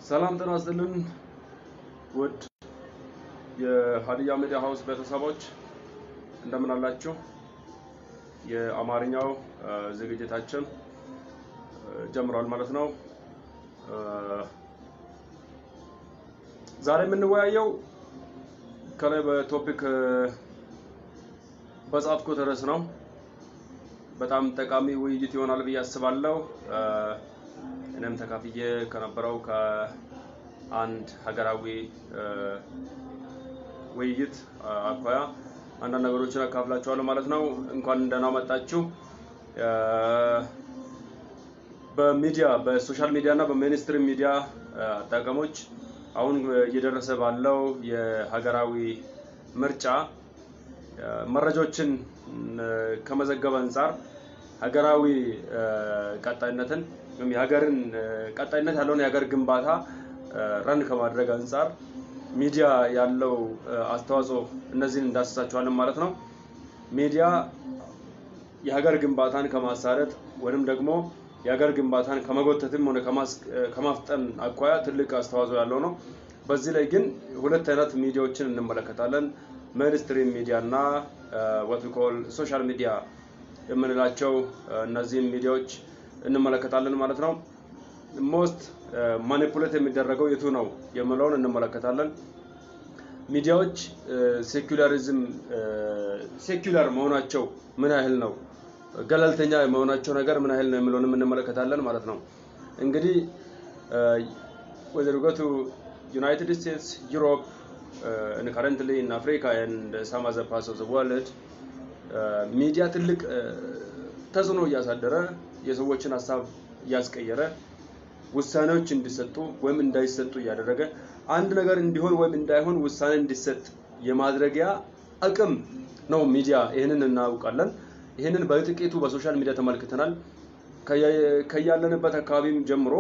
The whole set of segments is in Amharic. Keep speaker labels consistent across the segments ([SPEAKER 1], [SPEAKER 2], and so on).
[SPEAKER 1] ሰላም ጤና ይስጥልን ውድ የሀዲያ ሚዲያ ሀውስ ቤተሰቦች እንደምን አላችሁ? የአማርኛው ዝግጅታችን ጀምሯል ማለት ነው። ዛሬ የምንወያየው ከላይ በቶፒክ በጻፍኩት ርዕስ ነው። በጣም ጠቃሚ ውይይት ይሆናል ብዬ አስባለሁ። እኔም ተካፍዬ ከነበረው ከአንድ ሀገራዊ ውይይት አኳያ አንዳንድ ነገሮችን አካፍላችኋለሁ ማለት ነው። እንኳን ደህና መጣችሁ። በሚዲያ በሶሻል ሚዲያ እና በሜንስትሪም ሚዲያ አጠቃቀሞች አሁን እየደረሰ ባለው የሀገራዊ ምርጫ መረጃዎችን ከመዘገብ አንጻር ሀገራዊ ቀጣይነትን ወይም የሀገርን ቀጣይነት ያለውን የሀገር ግንባታ ረን ከማድረግ አንጻር ሚዲያ ያለው አስተዋጽኦ እነዚህን እንዳስሳቸዋለን ማለት ነው። ሚዲያ የሀገር ግንባታን ከማሳለጥ ወይም ደግሞ የሀገር ግንባታን ከመጎተትም ሆነ ከማፍጠን አኳያ ትልቅ አስተዋጽኦ ያለው ነው። በዚህ ላይ ግን ሁለት አይነት ሚዲያዎችን እንመለከታለን። ሜንስትሪም ሚዲያ እና ወት ኮል ሶሻል ሚዲያ የምንላቸው እነዚህን ሚዲያዎች እንመለከታለን ማለት ነው። ሞስት ማኒፑሌት የሚደረገው የቱ ነው የምለውን እንመለከታለን። ሚዲያዎች ሴኩላሪዝም ሴኩላር መሆናቸው ምን ያህል ነው፣ ገለልተኛ የመሆናቸው ነገር ምን ያህል ነው የሚለውንም እንመለከታለን ማለት ነው። እንግዲህ ወደ ርገቱ ዩናይትድ ስቴትስ ዩሮፕ and currently in Africa and some other parts of the world ሚዲያ ትልቅ ተጽዕኖ እያሳደረ የሰዎችን ሀሳብ እያስቀየረ ውሳኔዎች እንዲሰጡ ወይም እንዳይሰጡ እያደረገ አንድ ነገር እንዲሆን ወይም እንዳይሆን ውሳኔ እንዲሰጥ የማድረጊያ አቅም ነው ሚዲያ። ይህንን እናውቃለን። ይህንን በጥቂቱ በሶሻል ሚዲያ ተመልክተናል። ከያለንበት አካባቢም ጀምሮ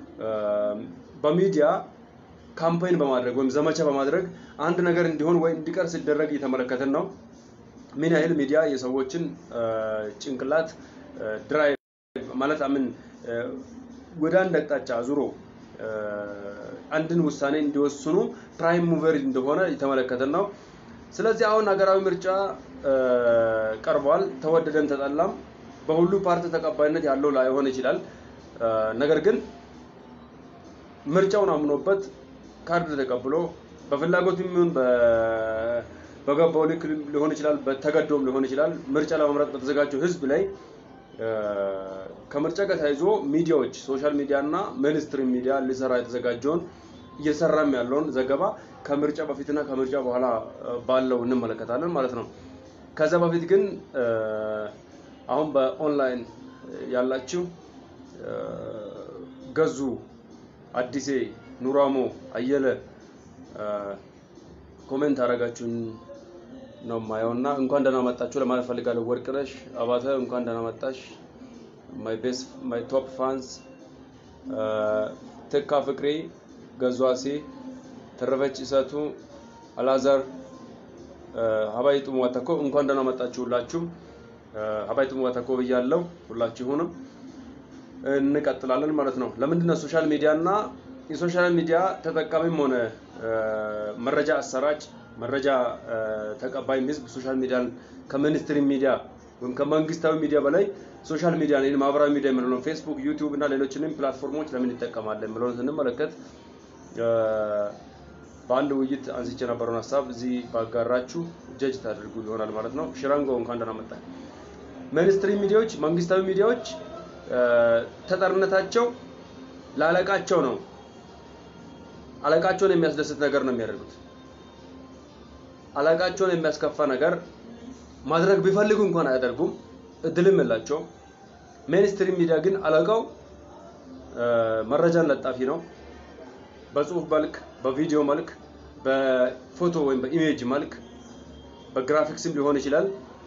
[SPEAKER 1] በሚዲያ ካምፓይን በማድረግ ወይም ዘመቻ በማድረግ አንድ ነገር እንዲሆን ወይ እንዲቀር ሲደረግ እየተመለከትን ነው። ምን ያህል ሚዲያ የሰዎችን ጭንቅላት ድራይቭ ማለት ምን ወደ አንድ አቅጣጫ አዙሮ አንድን ውሳኔ እንዲወስኑ ፕራይም ሙቨር እንደሆነ የተመለከትን ነው። ስለዚህ አሁን ሀገራዊ ምርጫ ቀርቧል። ተወደደም ተጠላም በሁሉ ፓርቲ ተቀባይነት ያለው ላይሆን ይችላል። ነገር ግን ምርጫውን አምኖበት ካርድ ተቀብሎ በፍላጎት ይሁን በገባው ልክ ሊሆን ይችላል፣ በተገዶም ሊሆን ይችላል። ምርጫ ለመምረጥ በተዘጋጀው ህዝብ ላይ ከምርጫ ጋር ተያይዞ ሚዲያዎች ሶሻል ሚዲያ እና ሜንስትሪም ሚዲያ ሊሰራ የተዘጋጀውን እየሰራም ያለውን ዘገባ ከምርጫ በፊትና ከምርጫ በኋላ ባለው እንመለከታለን ማለት ነው። ከዛ በፊት ግን አሁን በኦንላይን ያላችሁ ገዙ አዲሴ ኑራሞ አየለ ኮሜንት አደረጋችሁን ነው የማየው እና እንኳን ደህና መጣችሁ ለማለት ፈልጋለሁ። ወርቅነሽ አባተ እንኳን ደህና መጣሽ። ማይ ቤስት ማይ ቶፕ ፋንስ ትካ ፍቅሬ፣ ገዟሴ፣ ተረፈች እሰቱ፣ አላዛር ሀባይ ጡሙ ዋተኮ እንኳን ደህና መጣችሁ ሁላችሁም። ሀባይ ጡሙ ዋተኮ ብያለሁ ሁላችሁንም። እንቀጥላለን ማለት ነው። ለምንድነው ሶሻል ሚዲያ እና የሶሻል ሚዲያ ተጠቃሚም ሆነ መረጃ አሰራጭ መረጃ ተቀባይ ህዝብ ሶሻል ሚዲያን ከሚኒስትሪ ሚዲያ ወይም ከመንግስታዊ ሚዲያ በላይ ሶሻል ሚዲያ ነው ማህበራዊ ሚዲያ የምንለው ፌስቡክ፣ ዩቲዩብ እና ሌሎችንም ፕላትፎርሞች ለምን ይጠቀማል የምለውን ስንመለከት በአንድ ውይይት አንስቼ የነበረውን ሀሳብ እዚህ ባጋራችሁ ጀጅ ታደርጉ ይሆናል ማለት ነው። ሽራንጎ እንኳን ደህና መጣ። ሚኒስትሪ ሚዲያዎች መንግስታዊ ሚዲያዎች ተጠርነታቸው ለአለቃቸው ነው። አለቃቸውን የሚያስደስት ነገር ነው የሚያደርጉት። አለቃቸውን የሚያስከፋ ነገር ማድረግ ቢፈልጉ እንኳን አያደርጉም፣ እድልም የላቸውም። ሜንስትሪም ሚዲያ ግን አለቃው መረጃን ለጣፊ ነው። በጽሁፍ መልክ፣ በቪዲዮ መልክ፣ በፎቶ ወይም በኢሜጅ መልክ፣ በግራፊክስም ሊሆን ይችላል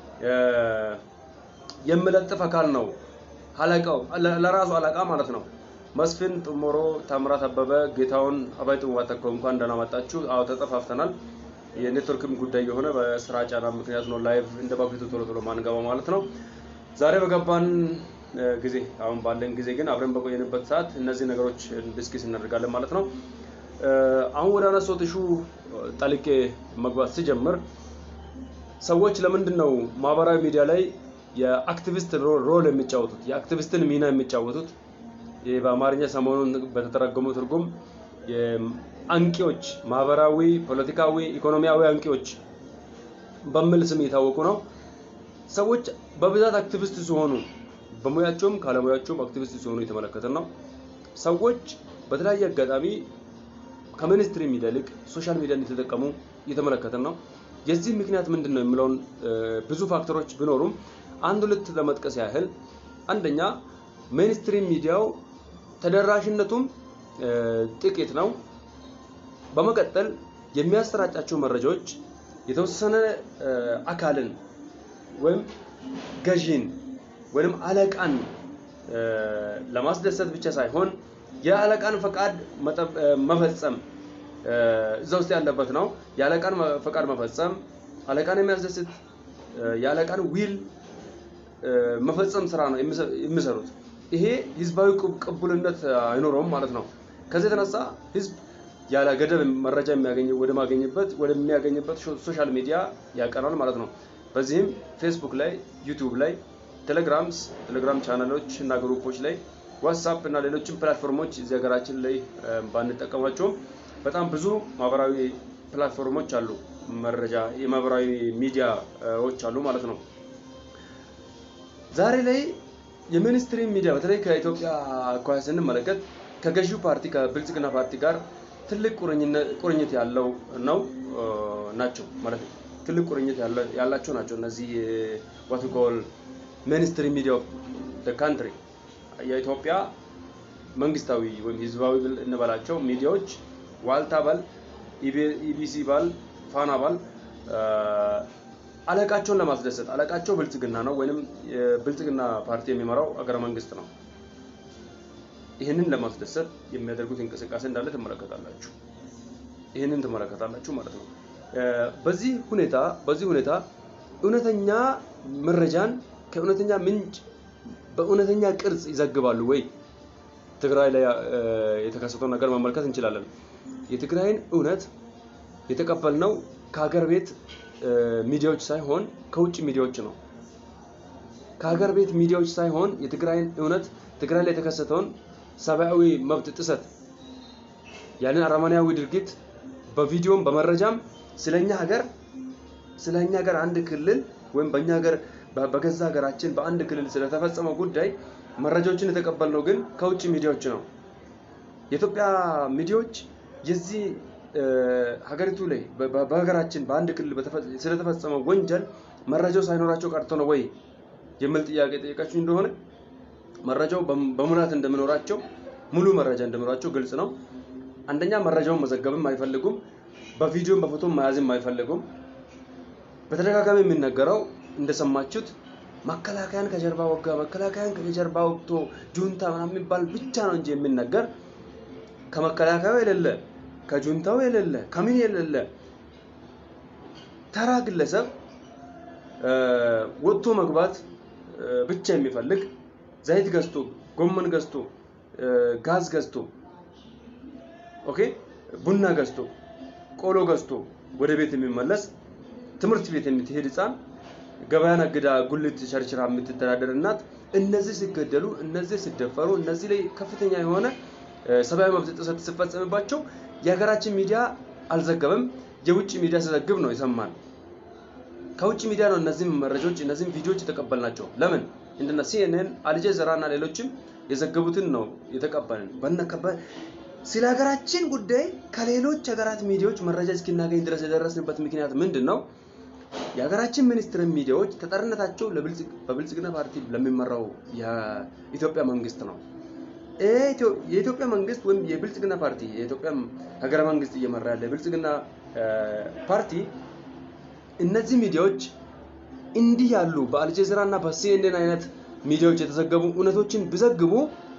[SPEAKER 1] የሚለጥፍ አካል ነው። አለቃው ለራሱ አለቃ ማለት ነው። መስፍን ጥሞሮ፣ ታምራት አበበ፣ ጌታውን አባይ ጥሙ ዋተኮ እንኳን ደህና መጣችሁ። አዎ ተጠፋፍተናል። የኔትወርክም ጉዳይ የሆነ በስራ ጫና ምክንያት ነው ላይቭ እንደ በፊቱ ቶሎ ቶሎ ማንገባው ማለት ነው። ዛሬ በገባን ጊዜ አሁን ባለን ጊዜ ግን አብረን በቆየንበት ሰዓት እነዚህ ነገሮች ዲስኪስ እናደርጋለን ማለት ነው። አሁን ወደ አነሳሁት ኢሹ ጠልቄ መግባት ሲጀምር ሰዎች ለምንድን ነው ማህበራዊ ሚዲያ ላይ የአክቲቪስት ሮል የሚጫወቱት የአክቲቪስትን ሚና የሚጫወቱት? ይህ በአማርኛ ሰሞኑን በተተረጎመው ትርጉም አንቂዎች፣ ማህበራዊ፣ ፖለቲካዊ፣ ኢኮኖሚያዊ አንቂዎች በሚል ስም የታወቁ ነው። ሰዎች በብዛት አክቲቪስት ሲሆኑ በሙያቸውም ካለሙያቸውም አክቲቪስት ሲሆኑ የተመለከትን ነው። ሰዎች በተለያየ አጋጣሚ ከሚኒስትሪ ሚዲያ ይልቅ ሶሻል ሚዲያን የተጠቀሙ እየተመለከትን ነው። የዚህ ምክንያት ምንድን ነው የሚለውን ብዙ ፋክተሮች ቢኖሩም አንድ ሁለት ለመጥቀስ ያህል አንደኛ ሜንስትሪም ሚዲያው ተደራሽነቱም ጥቂት ነው። በመቀጠል የሚያሰራጫቸው መረጃዎች የተወሰነ አካልን ወይም ገዢን ወይም አለቃን ለማስደሰት ብቻ ሳይሆን የአለቃን ፈቃድ መፈጸም እዛ ውስጥ ያለበት ነው። የአለቃን ፈቃድ መፈጸም፣ አለቃን የሚያስደስት የአለቃን ዊል መፈጸም ስራ ነው የሚሰሩት። ይሄ ህዝባዊ ቅቡልነት አይኖረውም ማለት ነው። ከዚህ የተነሳ ህዝብ ያለ ገደብ መረጃ የሚያገኘው ወደ ማገኝበት ወደሚያገኝበት ሶሻል ሚዲያ ያቀናል ማለት ነው። በዚህም ፌስቡክ ላይ፣ ዩቲዩብ ላይ፣ ቴሌግራምስ ቴሌግራም ቻናሎች እና ግሩፖች ላይ፣ ዋትሳፕ እና ሌሎችም ፕላትፎርሞች እዚህ ሀገራችን ላይ ባንጠቀማቸውም በጣም ብዙ ማህበራዊ ፕላትፎርሞች አሉ። መረጃ የማህበራዊ ሚዲያዎች አሉ ማለት ነው። ዛሬ ላይ የሚኒስትሪ ሚዲያ በተለይ ከኢትዮጵያ አኳያ ስንመለከት ከገዢው ፓርቲ ከብልጽግና ፓርቲ ጋር ትልቅ ቁርኝት ያለው ነው ናቸው ማለት ነው። ትልቅ ቁርኝት ያላቸው ናቸው እነዚህ ዋት ኮል ሚኒስትሪ ሚዲያ ኦፍ ካንትሪ የኢትዮጵያ መንግስታዊ ወይም ህዝባዊ እንበላቸው ሚዲያዎች ዋልታ ባል፣ ኢቢሲ ባል፣ ፋና ባል አለቃቸውን ለማስደሰት አለቃቸው ብልጽግና ነው ወይንም የብልጽግና ፓርቲ የሚመራው አገረ መንግስት ነው። ይህንን ለማስደሰት የሚያደርጉት እንቅስቃሴ እንዳለ ትመለከታላችሁ። ይህንን ትመለከታላችሁ ማለት ነው። በዚህ ሁኔታ በዚህ ሁኔታ እውነተኛ መረጃን ከእውነተኛ ምንጭ በእውነተኛ ቅርጽ ይዘግባሉ ወይ? ትግራይ ላይ የተከሰተውን ነገር መመልከት እንችላለን። የትግራይን እውነት የተቀበልነው ከሀገር ቤት ሚዲያዎች ሳይሆን ከውጭ ሚዲያዎች ነው። ከሀገር ቤት ሚዲያዎች ሳይሆን የትግራይን እውነት ትግራይ ላይ የተከሰተውን ሰብአዊ መብት ጥሰት ያንን አረመኔያዊ ድርጊት በቪዲዮም በመረጃም ስለኛ ሀገር ስለኛ ሀገር አንድ ክልል ወይም በእኛ ሀገር በገዛ ሀገራችን በአንድ ክልል ስለተፈጸመው ጉዳይ መረጃዎችን የተቀበልነው ግን ከውጭ ሚዲያዎች ነው። የኢትዮጵያ ሚዲያዎች የዚህ ሀገሪቱ ላይ በሀገራችን በአንድ ክልል ስለተፈጸመው ወንጀል መረጃው ሳይኖራቸው ቀርቶ ነው ወይ የሚል ጥያቄ ጠየቃችሁ እንደሆነ መረጃው በሙላት እንደሚኖራቸው ሙሉ መረጃ እንደሚኖራቸው ግልጽ ነው። አንደኛ መረጃውን መዘገብም አይፈልጉም፣ በቪዲዮም በፎቶም መያዝም አይፈልጉም። በተደጋጋሚ የሚነገረው እንደሰማችሁት መከላከያን ከጀርባ ወጋ፣ መከላከያን ከጀርባ ወግቶ ጁንታ ምናምን የሚባል ብቻ ነው እንጂ የሚነገር ከመከላከያው የሌለ ከጁንታው የሌለ ከምን የሌለ ተራ ግለሰብ ወጥቶ መግባት ብቻ የሚፈልግ ዘይት ገዝቶ ጎመን ገዝቶ ጋዝ ገዝቶ ኦኬ ቡና ገዝቶ ቆሎ ገዝቶ ወደ ቤት የሚመለስ ትምህርት ቤት የምትሄድ ህፃን ገበያ ነግዳ ጉልት ሸርችራ የምትተዳደር እናት እነዚህ ሲገደሉ፣ እነዚህ ሲደፈሩ፣ እነዚህ ላይ ከፍተኛ የሆነ ሰብአዊ መብት ጥሰት ሲፈጸምባቸው የሀገራችን ሚዲያ አልዘገበም። የውጭ ሚዲያ ሲዘግብ ነው የሰማን። ከውጭ ሚዲያ ነው እነዚህም መረጃዎች እነዚህም ቪዲዮዎች የተቀበልናቸው። ለምን እንደነ ሲኤንኤን፣ አልጀዚራ እና ሌሎችም የዘገቡትን ነው የተቀበልን። በነከበ ስለ ሀገራችን ጉዳይ ከሌሎች ሀገራት ሚዲያዎች መረጃ እስኪናገኝ ድረስ የደረስንበት ምክንያት ምንድን ነው? የሀገራችን ሚኒስትር ሚዲያዎች ተጠሪነታቸው በብልጽግና ፓርቲ ለሚመራው የኢትዮጵያ መንግስት ነው። የኢትዮጵያ መንግስት ወይም የብልጽግና ፓርቲ የኢትዮጵያ ሀገረ መንግስት እየመራ ያለ የብልጽግና ፓርቲ እነዚህ ሚዲያዎች እንዲህ ያሉ በአልጀዚራ እና በሲኤንኤን አይነት ሚዲያዎች የተዘገቡ እውነቶችን ቢዘግቡ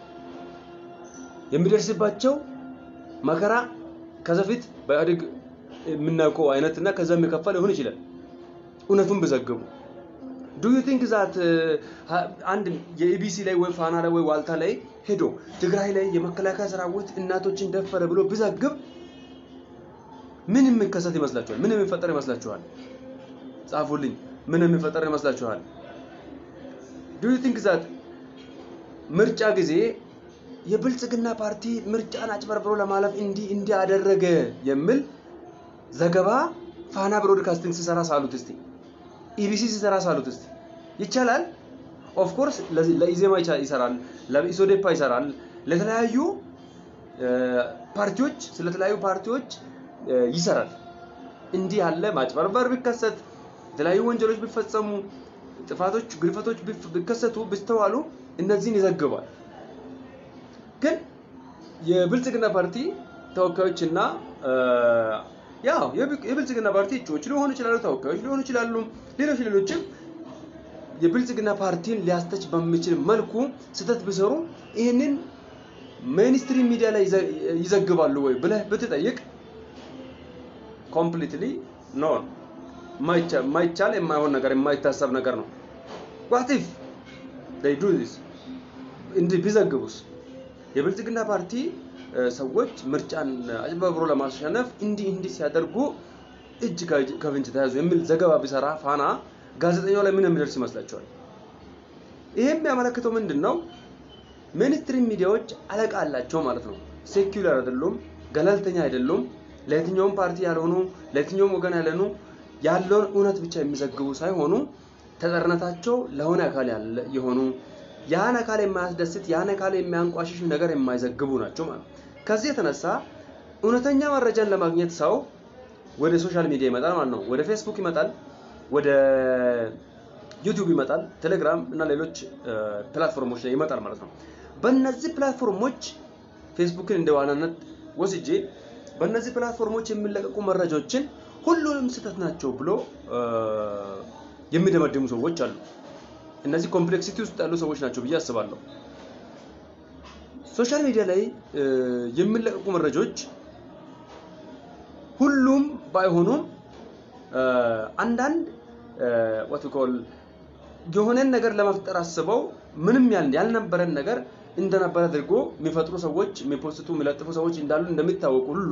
[SPEAKER 1] የሚደርስባቸው መከራ ከዛ ፊት በኢህአዴግ የምናውቀው አይነት እና ከዛ የሚከፋ ሊሆን ይችላል። እውነቱን ቢዘግቡ ዱ ዩ ቲንክ ዛት አንድ የኢቢሲ ላይ ወይ ፋና ላይ ወይ ዋልታ ላይ ሄዶ ትግራይ ላይ የመከላከያ ሰራዊት እናቶችን ደፈረ ብሎ ቢዘግብ ምን የሚከሰት ይመስላችኋል? ምን የሚፈጠር ይመስላችኋል? ጻፉልኝ። ምን የሚፈጠር ይመስላችኋል? ዱ ዩ ቲንክ ዛት ምርጫ ጊዜ የብልጽግና ፓርቲ ምርጫን አጭበርብሮ ለማለፍ እንዲህ እንዲህ አደረገ የሚል ዘገባ ፋና ብሮድካስቲንግ ሲሰራ ሳሉት እስቲ ኢቢሲ ሲሰራ ሳሉት እስቲ ይቻላል። ኦፍ ኮርስ ለኢዜማ ይሰራል፣ ለኢሶዴፓ ይሰራል፣ ለተለያዩ ፓርቲዎች ስለተለያዩ ፓርቲዎች ይሰራል። እንዲህ ያለ ማጭበርበር ቢከሰት የተለያዩ ወንጀሎች ቢፈጸሙ ጥፋቶች፣ ግድፈቶች ቢከሰቱ ቢስተዋሉ እነዚህን ይዘግባል። ግን የብልጽግና ፓርቲ ተወካዮችና ያው የብልጽግና ፓርቲ እጩዎች ሊሆኑ ይችላሉ፣ ተወካዮች ሊሆኑ ይችላሉ፣ ሌሎች ሌሎችም የብልጽግና ፓርቲን ሊያስተች በሚችል መልኩ ስህተት ቢሰሩ ይህንን ሜንስትሪም ሚዲያ ላይ ይዘግባሉ ወይ ብለህ ብትጠይቅ ኮምፕሊትሊ ኖ የማይቻል የማይሆን ነገር የማይታሰብ ነገር ነው። ዋት ኢፍ ዴይ ዱ ዚስ እንዲህ ቢዘግቡስ የብልጽግና ፓርቲ ሰዎች ምርጫን አጭበርብሮ ለማሸነፍ እንዲህ እንዲህ ሲያደርጉ እጅ ከፍንጅ ተያዙ የሚል ዘገባ ቢሰራ ፋና ጋዜጠኛው ላይ ምን የሚደርስ ይመስላችኋል? ይሄ የሚያመለክተው ምንድን ነው? ሜንስትሪም ሚዲያዎች አለቃ አላቸው ማለት ነው። ሴኩላር አይደሉም፣ ገለልተኛ አይደሉም። ለየትኛውም ፓርቲ ያልሆኑ ለየትኛውም ወገን ያልሆኑ ያለውን እውነት ብቻ የሚዘግቡ ሳይሆኑ ተጠርነታቸው ለሆነ አካል ያለ የሆኑ ያን አካል የማያስደስት ያን አካል የሚያንቋሽሽ ነገር የማይዘግቡ ናቸው ማለት ነው። ከዚህ የተነሳ እውነተኛ መረጃን ለማግኘት ሰው ወደ ሶሻል ሚዲያ ይመጣል ማለት ነው። ወደ ፌስቡክ ይመጣል፣ ወደ ዩቲዩብ ይመጣል፣ ቴሌግራም እና ሌሎች ፕላትፎርሞች ላይ ይመጣል ማለት ነው። በእነዚህ ፕላትፎርሞች ፌስቡክን እንደ ዋናነት ወስጄ በእነዚህ ፕላትፎርሞች የሚለቀቁ መረጃዎችን ሁሉንም ስህተት ናቸው ብሎ የሚደመድሙ ሰዎች አሉ። እነዚህ ኮምፕሌክሲቲ ውስጥ ያሉ ሰዎች ናቸው ብዬ አስባለሁ። ሶሻል ሚዲያ ላይ የሚለቀቁ መረጃዎች ሁሉም ባይሆኑም አንዳንድ ዋት ኮል የሆነን ነገር ለመፍጠር አስበው ምንም ያልነበረን ነገር እንደነበረ አድርጎ የሚፈጥሩ ሰዎች፣ የሚፖስቱ የሚለጥፉ ሰዎች እንዳሉ እንደሚታወቁ ሁሉ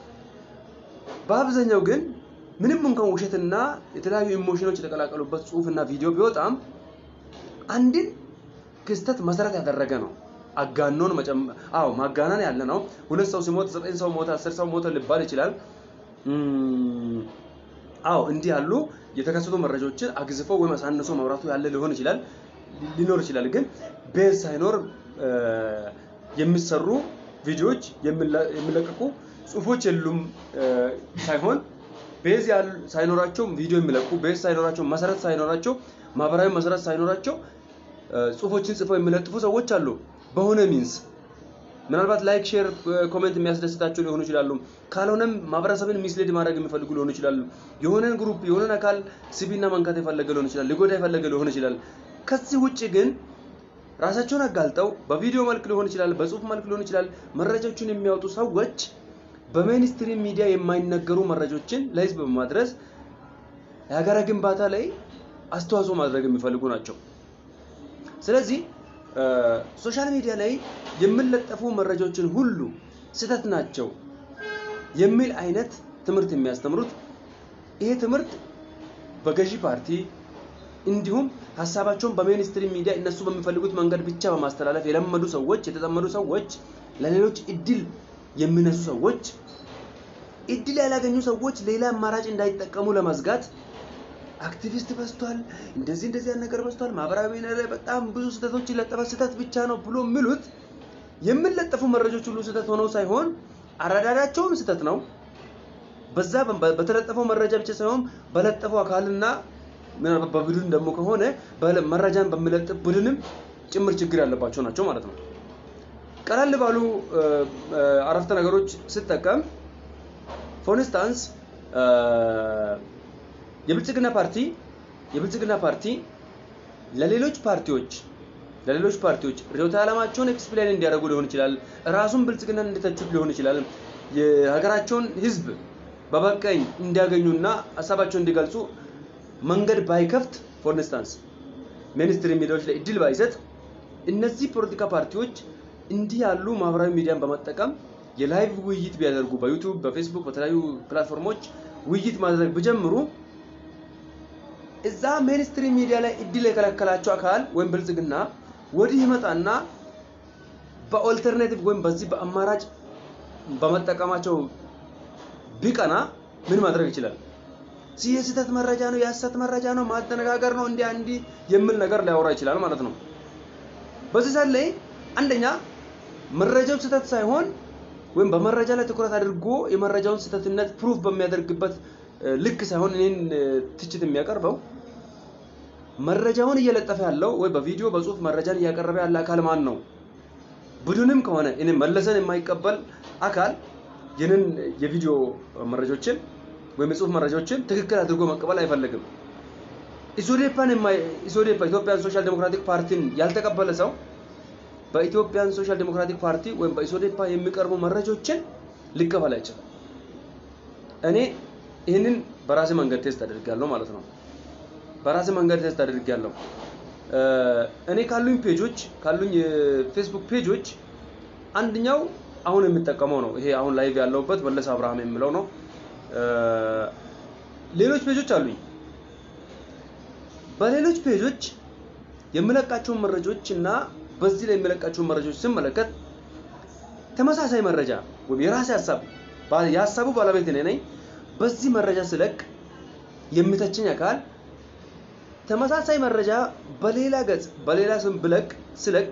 [SPEAKER 1] በአብዛኛው ግን ምንም እንኳን ውሸትና የተለያዩ ኢሞሽኖች የተቀላቀሉበት ጽሁፍና ቪዲዮ ቢወጣም አንድን ክስተት መሰረት ያደረገ ነው። አጋኖን አዎ ማጋነን ያለ ነው። ሁለት ሰው ሲሞት ዘጠኝ ሰው ሞተ፣ አስር ሰው ሞተ ሊባል ይችላል። አዎ እንዲህ ያሉ የተከሰቱ መረጃዎችን አግዝፎ ወይም አሳንሶ ማውራቱ ያለ ሊሆን ይችላል ሊኖር ይችላል። ግን ቤዝ ሳይኖር የሚሰሩ ቪዲዮዎች የሚለቀቁ ጽሁፎች የሉም ሳይሆን ቤዝ ሳይኖራቸው ቪዲዮ የሚለቁ ቤዝ ሳይኖራቸው መሰረት ሳይኖራቸው ማህበራዊ መሰረት ሳይኖራቸው ጽሁፎችን ጽፈው የሚለጥፉ ሰዎች አሉ። በሆነ ሚንስ ምናልባት ላይክ፣ ሼር፣ ኮሜንት የሚያስደስታቸው ሊሆኑ ይችላሉ። ካልሆነም ማህበረሰብን ሚስሌድ ማድረግ የሚፈልጉ ሊሆኑ ይችላሉ። የሆነን ግሩፕ የሆነን አካል ስቢና መንካት የፈለገ ሊሆን ይችላል። ሊጎዳ የፈለገ ሊሆን ይችላል። ከዚህ ውጭ ግን ራሳቸውን አጋልጠው በቪዲዮ መልክ ሊሆን ይችላል፣ በጽሁፍ መልክ ሊሆን ይችላል መረጃዎችን የሚያወጡ ሰዎች በሜንስትሪም ሚዲያ የማይነገሩ መረጃዎችን ለህዝብ በማድረስ የሀገረ ግንባታ ላይ አስተዋጽኦ ማድረግ የሚፈልጉ ናቸው። ስለዚህ ሶሻል ሚዲያ ላይ የሚለጠፉ መረጃዎችን ሁሉ ስህተት ናቸው የሚል አይነት ትምህርት የሚያስተምሩት ይሄ ትምህርት በገዢ ፓርቲ እንዲሁም ሀሳባቸውን በሜንስትሪም ሚዲያ እነሱ በሚፈልጉት መንገድ ብቻ በማስተላለፍ የለመዱ ሰዎች የተጠመዱ ሰዎች ለሌሎች እድል የሚነሱ ሰዎች እድል ያላገኙ ሰዎች ሌላ አማራጭ እንዳይጠቀሙ ለመዝጋት አክቲቪስት በዝቷል፣ እንደዚህ እንደዚህ ያለ ነገር በዝቷል፣ ማህበራዊ ሚዲያ ላይ በጣም ብዙ ስህተቶች ይለጠፋል፣ ስህተት ብቻ ነው ብሎ የሚሉት የሚለጠፉ መረጃዎች ሁሉ ስህተት ሆነው ሳይሆን አረዳዳቸውም ስህተት ነው። በዛ በተለጠፈው መረጃ ብቻ ሳይሆን በለጠፈው አካልና ምናልባት በቡድን ደግሞ ከሆነ መረጃን በሚለጥፍ ቡድንም ጭምር ችግር ያለባቸው ናቸው ማለት ነው። ቀለል ባሉ አረፍተ ነገሮች ስጠቀም ፎር ኢንስታንስ የብልጽግና ፓርቲ የብልጽግና ፓርቲ ለሌሎች ፓርቲዎች ለሌሎች ፓርቲዎች ርዕዮተ ዓላማቸውን ኤክስፕሌን እንዲያደርጉ ሊሆን ይችላል። ራሱን ብልጽግናን እንዲተቹት ሊሆን ይችላል። የሀገራቸውን ሕዝብ በበቀኝ እንዲያገኙና ሀሳባቸውን እንዲገልጹ መንገድ ባይከፍት ፎር ኢንስታንስ ሚኒስትሪ ሚዲያዎች ላይ እድል ባይሰጥ እነዚህ ፖለቲካ ፓርቲዎች እንዲህ ያሉ ማህበራዊ ሚዲያን በመጠቀም የላይቭ ውይይት ቢያደርጉ በዩቲዩብ፣ በፌስቡክ፣ በተለያዩ ፕላትፎርሞች ውይይት ማድረግ ቢጀምሩ እዛ ሚኒስትሪ ሚዲያ ላይ እድል የከለከላቸው አካል ወይም ብልጽግና ወዲህ ይመጣና በኦልተርኔቲቭ ወይም በዚህ በአማራጭ በመጠቀማቸው ቢቀና ምን ማድረግ ይችላል? የስህተት መረጃ ነው፣ የሐሰት መረጃ ነው፣ ማደነጋገር ነው፣ እንዲያ እንዲህ የሚል ነገር ሊያወራ ይችላል ማለት ነው። በዚህ ሰዓት ላይ አንደኛ መረጃው ስህተት ሳይሆን ወይም በመረጃ ላይ ትኩረት አድርጎ የመረጃውን ስህተትነት ፕሩፍ በሚያደርግበት ልክ ሳይሆን እኔን ትችት የሚያቀርበው መረጃውን እየለጠፈ ያለው ወይ በቪዲዮ በጽሁፍ መረጃን እያቀረበ ያለ አካል ማን ነው? ቡድንም ከሆነ እኔ መለሰን የማይቀበል አካል ይህንን የቪዲዮ መረጃዎችን ወይም የጽሁፍ መረጃዎችን ትክክል አድርጎ መቀበል አይፈልግም። ኢሶዴፓን ኢሶዴፓ ኢትዮጵያን ሶሻል ዴሞክራቲክ ፓርቲን ያልተቀበለ ሰው በኢትዮጵያን ሶሻል ዴሞክራቲክ ፓርቲ ወይም በኢሶዴፓ የሚቀርቡ መረጃዎችን ሊቀበል አይችልም። እኔ ይህንን በራሴ መንገድ ቴስት አድርጋለሁ ማለት ነው። በራሴ መንገድ ቴስት አድርጋለሁ። እኔ ካሉኝ ፔጆች ካሉኝ የፌስቡክ ፔጆች አንደኛው አሁን የምጠቀመው ነው። ይሄ አሁን ላይቭ ያለውበት መለስ አብርሃም የሚለው ነው። ሌሎች ፔጆች አሉኝ። በሌሎች ፔጆች የምለቃቸውን መረጃዎች እና በዚህ ላይ የምለቃቸውን መረጃዎች ስመለከት ተመሳሳይ መረጃ ወይም የራሴ ሀሳብ የሀሳቡ ባለቤት እኔ ነኝ። በዚህ መረጃ ስለቅ የሚተችኝ አካል ተመሳሳይ መረጃ በሌላ ገጽ በሌላ ስም ብለቅ ስለቅ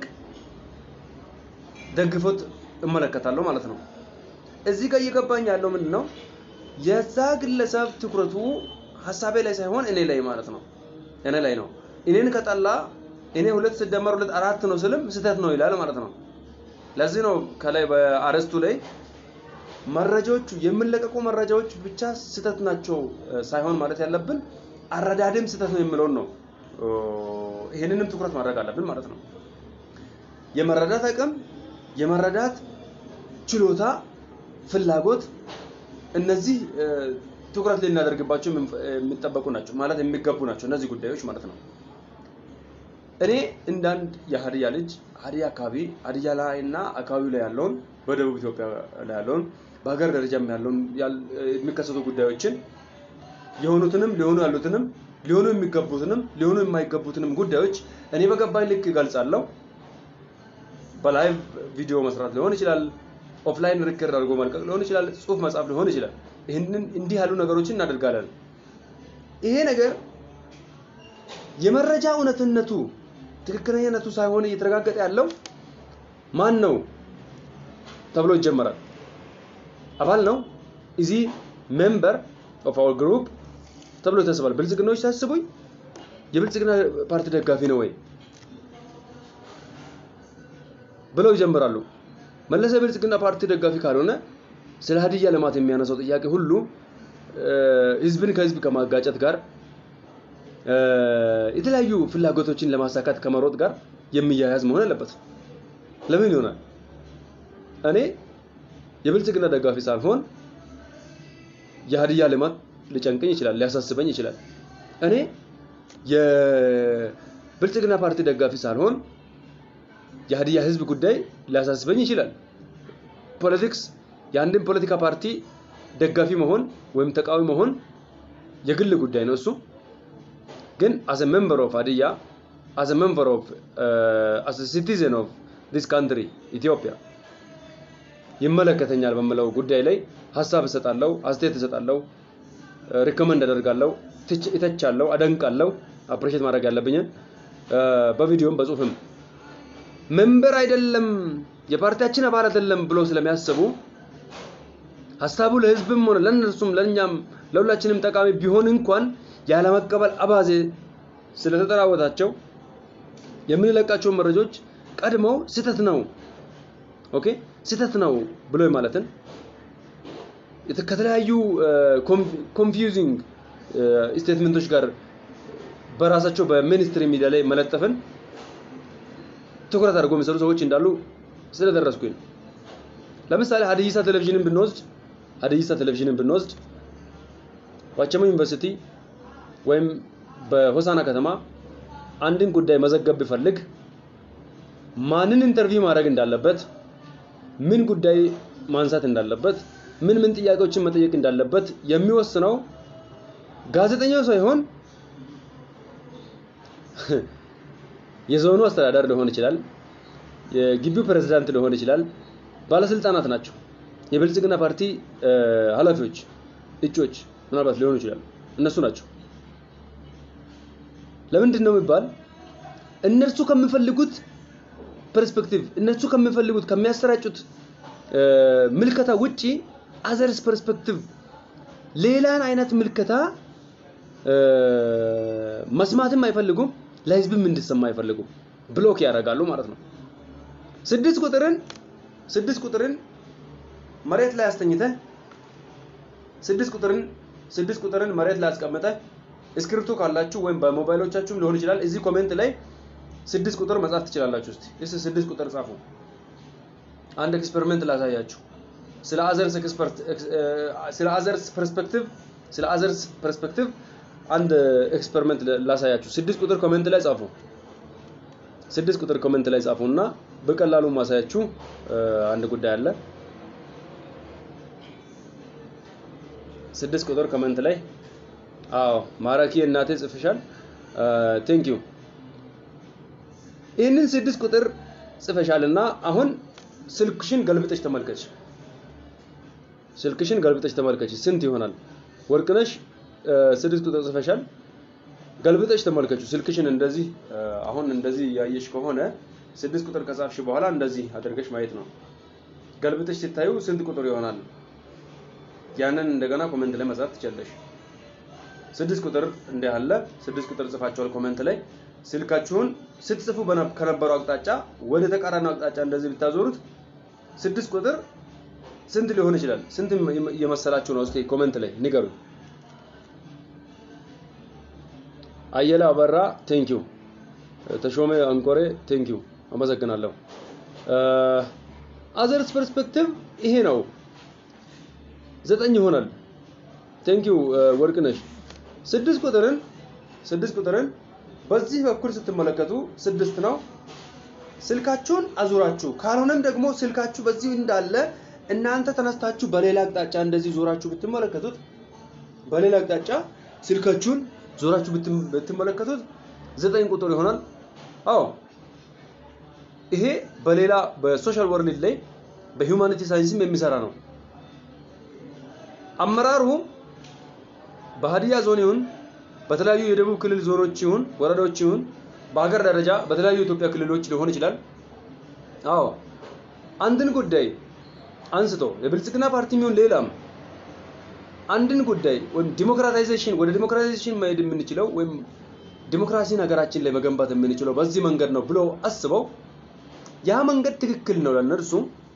[SPEAKER 1] ደግፎት እመለከታለሁ ማለት ነው። እዚህ ጋር እየገባኝ ያለው ምንድን ነው? የዛ ግለሰብ ትኩረቱ ሀሳቤ ላይ ሳይሆን እኔ ላይ ማለት ነው። እኔ ላይ ነው። እኔን ከጠላ እኔ ሁለት ሲደመር ሁለት አራት ነው ስልም ስህተት ነው ይላል ማለት ነው። ለዚህ ነው ከላይ በአርዕስቱ ላይ መረጃዎቹ የሚለቀቁ መረጃዎች ብቻ ስህተት ናቸው ሳይሆን ማለት ያለብን አረዳድም ስህተት ነው የሚለውን ነው። ይህንንም ትኩረት ማድረግ አለብን ማለት ነው። የመረዳት አቅም፣ የመረዳት ችሎታ፣ ፍላጎት እነዚህ ትኩረት ልናደርግባቸው የሚጠበቁ ናቸው ማለት የሚገቡ ናቸው እነዚህ ጉዳዮች ማለት ነው። እኔ እንዳንድ የሀዲያ ልጅ ሀዲያ አካባቢ ሀዲያ ላይ እና አካባቢው ላይ ያለውን በደቡብ ኢትዮጵያ ላይ ያለውን በሀገር ደረጃም ያለውን የሚከሰቱ ጉዳዮችን የሆኑትንም ሊሆኑ ያሉትንም ሊሆኑ የሚገቡትንም ሊሆኑ የማይገቡትንም ጉዳዮች እኔ በገባኝ ልክ ይገልጻለሁ። በላይቭ ቪዲዮ መስራት ሊሆን ይችላል። ኦፍላይን ሪከርድ አድርጎ መልቀቅ ሊሆን ይችላል። ጽሁፍ መጻፍ ሊሆን ይችላል። ይህንን እንዲህ ያሉ ነገሮችን እናደርጋለን። ይሄ ነገር የመረጃ እውነትነቱ ትክክለኛነቱ ሳይሆን እየተረጋገጠ ያለው ማን ነው ተብሎ ይጀመራል። አባል ነው እዚህ ሜምበር ኦፍ አወር ግሩፕ ተብሎ ይታሰባል። ብልጽግናዎች ሲያስቡኝ የብልጽግና ፓርቲ ደጋፊ ነው ወይ ብለው ይጀምራሉ። መለሰ የብልጽግና ፓርቲ ደጋፊ ካልሆነ ስለ ሀዲያ ልማት የሚያነሳው ጥያቄ ሁሉ ህዝብን ከህዝብ ከማጋጨት ጋር የተለያዩ ፍላጎቶችን ለማሳካት ከመሮጥ ጋር የሚያያዝ መሆን አለበት። ለምን ይሆናል? እኔ የብልጽግና ደጋፊ ሳልሆን የሀዲያ ልማት ሊጨንቀኝ ይችላል፣ ሊያሳስበኝ ይችላል። እኔ የብልጽግና ፓርቲ ደጋፊ ሳልሆን የሀዲያ ህዝብ ጉዳይ ሊያሳስበኝ ይችላል። ፖለቲክስ የአንድን ፖለቲካ ፓርቲ ደጋፊ መሆን ወይም ተቃዋሚ መሆን የግል ጉዳይ ነው እሱ ግን አስ a member of ሀዲያ as a member of uh, as a citizen of this country ኢትዮጵያ ይመለከተኛል በምለው ጉዳይ ላይ ሀሳብ እሰጣለሁ፣ አስተያየት እሰጣለሁ፣ ሪኮመንድ አደርጋለሁ፣ እተቻለሁ፣ አደንቃለሁ። አፕሪሼት ማድረግ ያለብኝን በቪዲዮም በጽሁፍም መንበር አይደለም የፓርቲያችን አባል አይደለም ብሎ ስለሚያስቡ ሀሳቡ ለህዝብም ሆነ ለእነርሱም ለእኛም ለሁላችንም ጠቃሚ ቢሆን እንኳን ያለመቀበል አባዜ ስለተጠራወታቸው የምንለቃቸውን መረጃዎች ቀድመው ስህተት ነው ኦኬ ስህተት ነው ብሎ ማለትን ከተለያዩ ኮንፊውዚንግ ስቴትመንቶች ጋር በራሳቸው በሚኒስትሪ ሚዲያ ላይ መለጠፍን ትኩረት አድርጎ የሚሰሩ ሰዎች እንዳሉ ስለደረስኩኝ ነው። ለምሳሌ ሀዲይሳ ቴሌቪዥንን ብንወስድ ሀዲይሳ ቴሌቪዥንን ብንወስድ ዋቸሞ ዩኒቨርሲቲ ወይም በሆሳና ከተማ አንድን ጉዳይ መዘገብ ቢፈልግ ማንን ኢንተርቪው ማድረግ እንዳለበት፣ ምን ጉዳይ ማንሳት እንዳለበት፣ ምን ምን ጥያቄዎችን መጠየቅ እንዳለበት የሚወስነው ጋዜጠኛው ሳይሆን የዞኑ አስተዳዳሪ ሊሆን ይችላል፣ የግቢው ፕሬዝዳንት ሊሆን ይችላል፣ ባለስልጣናት ናቸው። የብልጽግና ፓርቲ ኃላፊዎች፣ እጮች ምናልባት ሊሆኑ ይችላሉ። እነሱ ናቸው። ለምንድን ነው የሚባል እነርሱ ከሚፈልጉት ፐርስፔክቲቭ እነሱ ከሚፈልጉት ከሚያሰራጩት ምልከታ ውጪ አዘርስ ፐርስፔክቲቭ ሌላን አይነት ምልከታ መስማትም አይፈልጉም፣ ለህዝብም እንዲሰማ አይፈልጉም። ብሎክ ያደርጋሉ ማለት ነው። ስድስት ቁጥርን ስድስት ቁጥርን መሬት ላይ አስተኝተህ ስድስት ቁጥርን ስድስት ቁጥርን መሬት ላይ አስቀምጠህ እስክሪፕቶ ካላችሁ ወይም በሞባይሎቻችሁም ሊሆን ይችላል እዚህ ኮሜንት ላይ ስድስት ቁጥር መጻፍ ትችላላችሁ። እስቲ እስቲ ስድስት ቁጥር ጻፉ። አንድ ኤክስፐሪመንት ላሳያችሁ። ስለ አዘርስ ኤክስፐርት ስለ አዘርስ ፐርስፔክቲቭ ስለ አዘርስ ፐርስፔክቲቭ አንድ ኤክስፐሪመንት ላሳያችሁ። ስድስት ቁጥር ኮሜንት ላይ ጻፉ። ስድስት ቁጥር ኮሜንት ላይ ጻፉ እና በቀላሉ ማሳያችሁ አንድ ጉዳይ አለ። ስድስት ቁጥር ኮሜንት ላይ አዎ፣ ማራኪ እናቴ ጽፍሻል። ቴንክ ዩ ይህንን ስድስት ቁጥር ጽፈሻል እና አሁን ስልክሽን ገልብጠሽ ተመልከች። ስልክሽን ገልብጠሽ ተመልከች። ስንት ይሆናል? ወርቅነሽ ስድስት ቁጥር ጽፈሻል። ገልብጠሽ ተመልከቹ። ስልክሽን እንደዚህ አሁን እንደዚህ ያየሽ ከሆነ ስድስት ቁጥር ከጻፍሽ በኋላ እንደዚህ አድርገሽ ማየት ነው። ገልብጠሽ ሲታዩ ስንት ቁጥር ይሆናል? ያንን እንደገና ኮሜንት ላይ መጻፍ ትችላለሽ። ስድስት ቁጥር እንዲህ አለ። ስድስት ቁጥር ጽፋችኋል ኮሜንት ላይ ስልካችሁን ስትጽፉ ከነበረው አቅጣጫ ወደ ተቃራኒ አቅጣጫ እንደዚህ ብታዞሩት ስድስት ቁጥር ስንት ሊሆን ይችላል? ስንት የመሰላችሁ ነው? እስኪ ኮሜንት ላይ ንገሩ። አየለ አበራ ቴንኪው። ተሾመ አንቆሬ ቴንኪው፣ አመሰግናለሁ። አዘርስ ፐርስፔክቲቭ ይሄ ነው። ዘጠኝ ይሆናል። ቴንኪው ወርቅነሽ። ስድስት ቁጥርን ስድስት ቁጥርን በዚህ በኩል ስትመለከቱ ስድስት ነው። ስልካችሁን አዙራችሁ ካልሆነም ደግሞ ስልካችሁ በዚህ እንዳለ እናንተ ተነስታችሁ በሌላ አቅጣጫ እንደዚህ ዞራችሁ ብትመለከቱት በሌላ አቅጣጫ ስልካችሁን ዞራችሁ ብትመለከቱት ዘጠኝ ቁጥር ይሆናል። አዎ ይሄ በሌላ በሶሻል ወርልድ ላይ በሂውማኒቲ ሳይንስም የሚሰራ ነው። አመራሩ በሀዲያ ዞን ይሁን በተለያዩ የደቡብ ክልል ዞኖች ይሁን ወረዳዎች ይሁን በሀገር ደረጃ በተለያዩ የኢትዮጵያ ክልሎች ሊሆን ይችላል። አዎ አንድን ጉዳይ አንስቶ የብልጽግና ፓርቲ ይሁን ሌላም አንድን ጉዳይ ወይም ዲሞክራታይዜሽን ወደ ዲሞክራታይዜሽን መሄድ የምንችለው ወይም ዲሞክራሲን ሀገራችን ላይ መገንባት የምንችለው በዚህ መንገድ ነው ብሎ አስበው ያ መንገድ ትክክል ነው ለነርሱ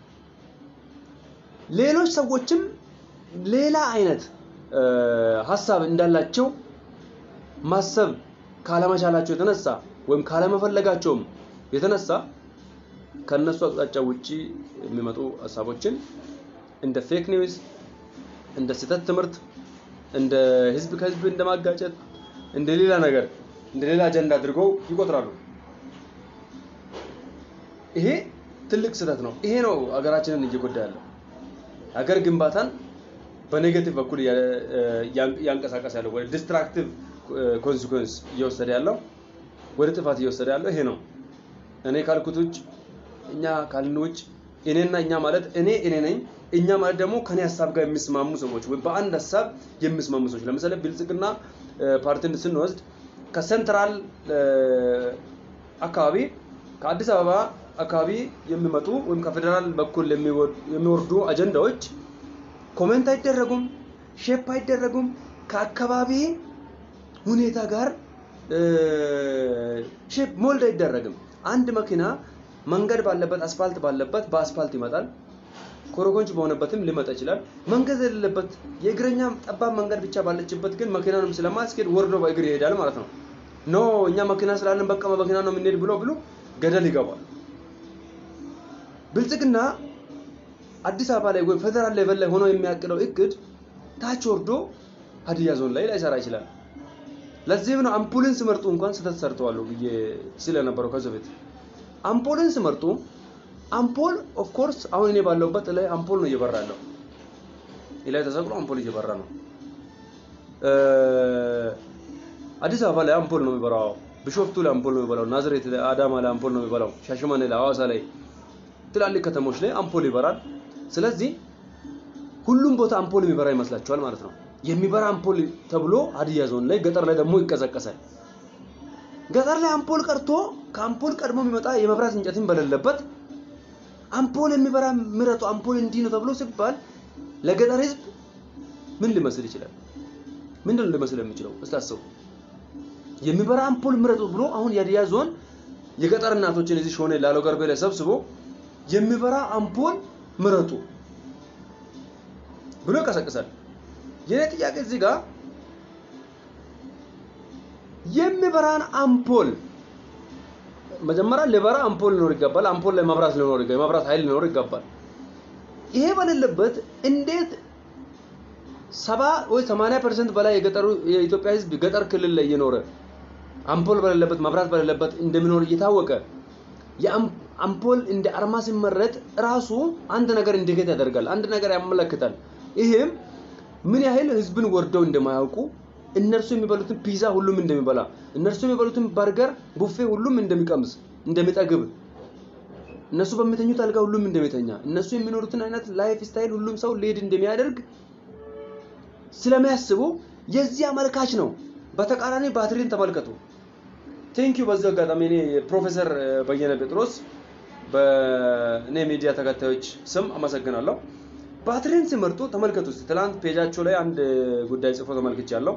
[SPEAKER 1] ሌሎች ሰዎችም ሌላ አይነት ሀሳብ እንዳላቸው ማሰብ ካለመቻላቸው የተነሳ ወይም ካለመፈለጋቸውም የተነሳ ከነሱ አቅጣጫ ውጪ የሚመጡ ሀሳቦችን እንደ ፌክ ኒውስ፣ እንደ ስህተት ትምህርት፣ እንደ ህዝብ ከህዝብ እንደማጋጨት፣ እንደ ሌላ ነገር እንደ ሌላ አጀንዳ አድርገው ይቆጥራሉ። ይሄ ትልቅ ስህተት ነው። ይሄ ነው ሀገራችንን እየጎዳ ያለው። ሀገር ግንባታን በኔጌቲቭ በኩል እያንቀሳቀስ ያለው ወደ ዲስትራክቲቭ ኮንሲኩዌንስ እየወሰደ ያለው ወደ ጥፋት እየወሰደ ያለው ይሄ ነው። እኔ ካልኩት ውጭ እኛ ካልን ውጭ እኔና እኛ ማለት እኔ እኔ ነኝ፣ እኛ ማለት ደግሞ ከኔ ሀሳብ ጋር የሚስማሙ ሰዎች ወይም በአንድ ሀሳብ የሚስማሙ ሰዎች። ለምሳሌ ብልጽግና ፓርቲን ስንወስድ ከሴንትራል አካባቢ ከአዲስ አበባ አካባቢ የሚመጡ ወይም ከፌዴራል በኩል የሚወርዱ አጀንዳዎች ኮሜንት አይደረጉም፣ ሼፕ አይደረጉም። ከአካባቢ ሁኔታ ጋር ሼፕ ሞልድ አይደረግም። አንድ መኪና መንገድ ባለበት አስፋልት ባለበት በአስፋልት ይመጣል። ኮረኮንች በሆነበትም ሊመጣ ይችላል። መንገድ የሌለበት የእግረኛ ጠባብ መንገድ ብቻ ባለችበት ግን መኪናንም ስለማስኬድ ወርዶ በእግር ይሄዳል ማለት ነው። ኖ እኛ መኪና ስላለን በቃ በመኪና ነው የምንሄድ ብሎ ብሎ ገደል ይገባል። ብልጽግና አዲስ አበባ ላይ ወይም ፌደራል ሌቨል ላይ ሆኖ የሚያቅደው እቅድ ታች ወርዶ ሀዲያ ዞን ላይ ላይሰራ ይችላል። ለዚህም ነው አምፑልን ሲመርጡ እንኳን ስህተት ሰርተዋል ብዬ ስለነበረው ከዚህ በፊት አምፖልን ሲመርጡ አምፖል ኦፍ ኮርስ አሁን እኔ ባለሁበት ላይ አምፖል ነው እየበራ ያለው ላይ ተሰቅሎ አምፖል እየበራ ነው። አዲስ አበባ ላይ አምፖል ነው የሚበራው። ቢሾፍቱ ላይ አምፖል ነው የሚበራው። ናዝሬት ላይ፣ አዳማ ላይ አምፖል ነው የሚበራው። ሻሸመኔ ላይ፣ ሐዋሳ ላይ ትላልቅ ከተሞች ላይ አምፖል ይበራል። ስለዚህ ሁሉም ቦታ አምፖል የሚበራ ይመስላችኋል ማለት ነው። የሚበራ አምፖል ተብሎ ሀዲያ ዞን ላይ፣ ገጠር ላይ ደግሞ ይቀዘቀሳል። ገጠር ላይ አምፖል ቀርቶ ከአምፖል ቀድሞ የሚመጣ የመብራት እንጨትን በሌለበት አምፖል የሚበራ ምረጡ፣ አምፖል እንዲህ ነው ተብሎ ሲባል ለገጠር ህዝብ ምን ሊመስል ይችላል? ምንድን ነው ሊመስል የሚችለው? እስቲ አስቡ። የሚበራ አምፖል ምረጡ ብሎ አሁን የሀዲያ ዞን የገጠር እናቶችን እዚህ ሾኔ ላለው ገርቤ ላይ ሰብስቦ የሚበራ አምፖል ምረጡ ብሎ ይቀሰቅሳል። የኔ ጥያቄ እዚህ ጋር የሚበራን አምፖል መጀመሪያ ሊበራ አምፖል ሊኖር ይገባል። አምፖል ላይ መብራት ሊኖር ይገባል። የመብራት ኃይል ሊኖር ይገባል። ይሄ በሌለበት እንዴት ሰባ ወይ ሰማንያ ፐርሰንት በላይ የገጠሩ የኢትዮጵያ ህዝብ ገጠር ክልል ላይ እየኖረ አምፖል በሌለበት መብራት በሌለበት እንደሚኖር እየታወቀ የአምፖል እንደ አርማ ሲመረጥ ራሱ አንድ ነገር ኢንዲኬት ያደርጋል፣ አንድ ነገር ያመለክታል። ይህም ምን ያህል ህዝብን ወርደው እንደማያውቁ እነርሱ የሚበሉትን ፒዛ ሁሉም እንደሚበላ እነርሱ የሚበሉትን በርገር ቡፌ ሁሉም እንደሚቀምስ እንደሚጠግብ እነሱ በሚተኙት አልጋ ሁሉም እንደሚተኛ እነሱ የሚኖሩትን አይነት ላይፍ ስታይል ሁሉም ሰው ሊሄድ እንደሚያደርግ ስለሚያስቡ የዚህ አመልካች ነው። በተቃራኒ ባትሪን ተመልከቱ። ቴንኪዩ። በዚህ አጋጣሚ እኔ ፕሮፌሰር በየነ ጴጥሮስ በእኔ ሚዲያ ተከታዮች ስም አመሰግናለሁ። ባትሪን ሲመርጡ ተመልከቱ። እስቲ ትላንት ፔጃቸው ላይ አንድ ጉዳይ ጽፎ ተመልክቻለሁ።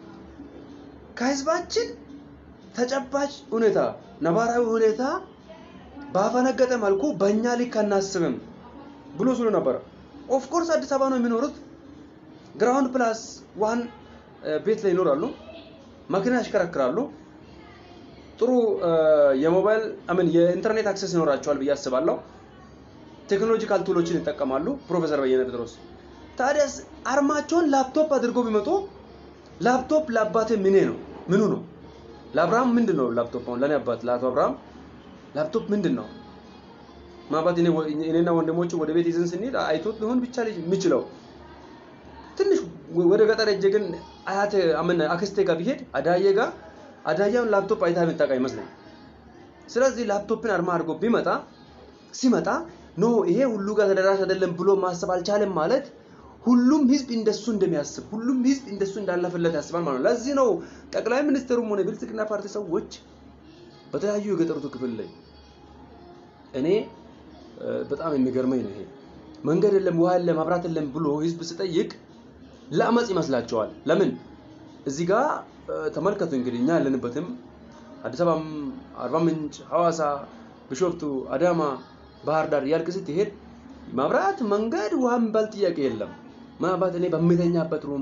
[SPEAKER 1] ከህዝባችን ተጨባጭ ሁኔታ ነባራዊ ሁኔታ ባፈነገጠ መልኩ በእኛ ልክ አናስብም ብሎ ስሉ ነበረ። ኦፍኮርስ አዲስ አበባ ነው የሚኖሩት። ግራውንድ ፕላስ ዋን ቤት ላይ ይኖራሉ። መኪና ያሽከረክራሉ። ጥሩ የሞባይል አምን የኢንተርኔት አክሰስ ይኖራቸዋል ብዬ አስባለሁ። ቴክኖሎጂካል ቱሎችን ይጠቀማሉ። ፕሮፌሰር በየነ ጴጥሮስ ታዲያስ አርማቸውን ላፕቶፕ አድርጎ ቢመጡ ላፕቶፕ ለአባቴ ምኔ ነው ምኑ ነው? ለአብርሃም ምንድን ነው ላፕቶፕ? አሁን ለእኔ አባት ለአቶ አብርሃም ላፕቶፕ ምንድን ነው? ማባት እኔና ወንድሞቹ ወደ ቤት ይዘን ስንሄድ አይቶት ሊሆን ብቻ ልጅ የሚችለው ትንሽ ወደ ገጠር ሄጄ ግን አያቴ አምን አክስቴ ጋር ቢሄድ አዳዬ ጋር አዳያውን ላፕቶፕ አይታ የምታውቅ አይመስለኝ። ስለዚህ ላፕቶፕን አርማ አድርጎ ቢመጣ ሲመጣ ኖ ይሄ ሁሉ ጋር ተደራሽ አይደለም ብሎ ማሰብ አልቻለም ማለት ሁሉም ህዝብ እንደሱ እንደሚያስብ ሁሉም ህዝብ እንደሱ እንዳለፈለት ያስባል ማለት ነው። ለዚህ ነው ጠቅላይ ሚኒስትሩም ሆነ የብልጽግና ፓርቲ ሰዎች በተለያዩ የገጠሩቱ ክፍል ላይ እኔ በጣም የሚገርመኝ ነው ይሄ መንገድ የለም ውሃ የለም መብራት የለም ብሎ ህዝብ ስጠይቅ ለአመፅ ይመስላቸዋል። ለምን እዚህ ጋር ተመልከቱ እንግዲህ እኛ ያለንበትም አዲስ አበባም፣ አርባ ምንጭ፣ ሐዋሳ፣ ቢሾፍቱ፣ አዳማ፣ ባህር ዳር እያልክ ስትሄድ መብራት፣ መንገድ፣ ውሃ የሚባል ጥያቄ የለም። ምናልባት እኔ በሚተኛበት ሩም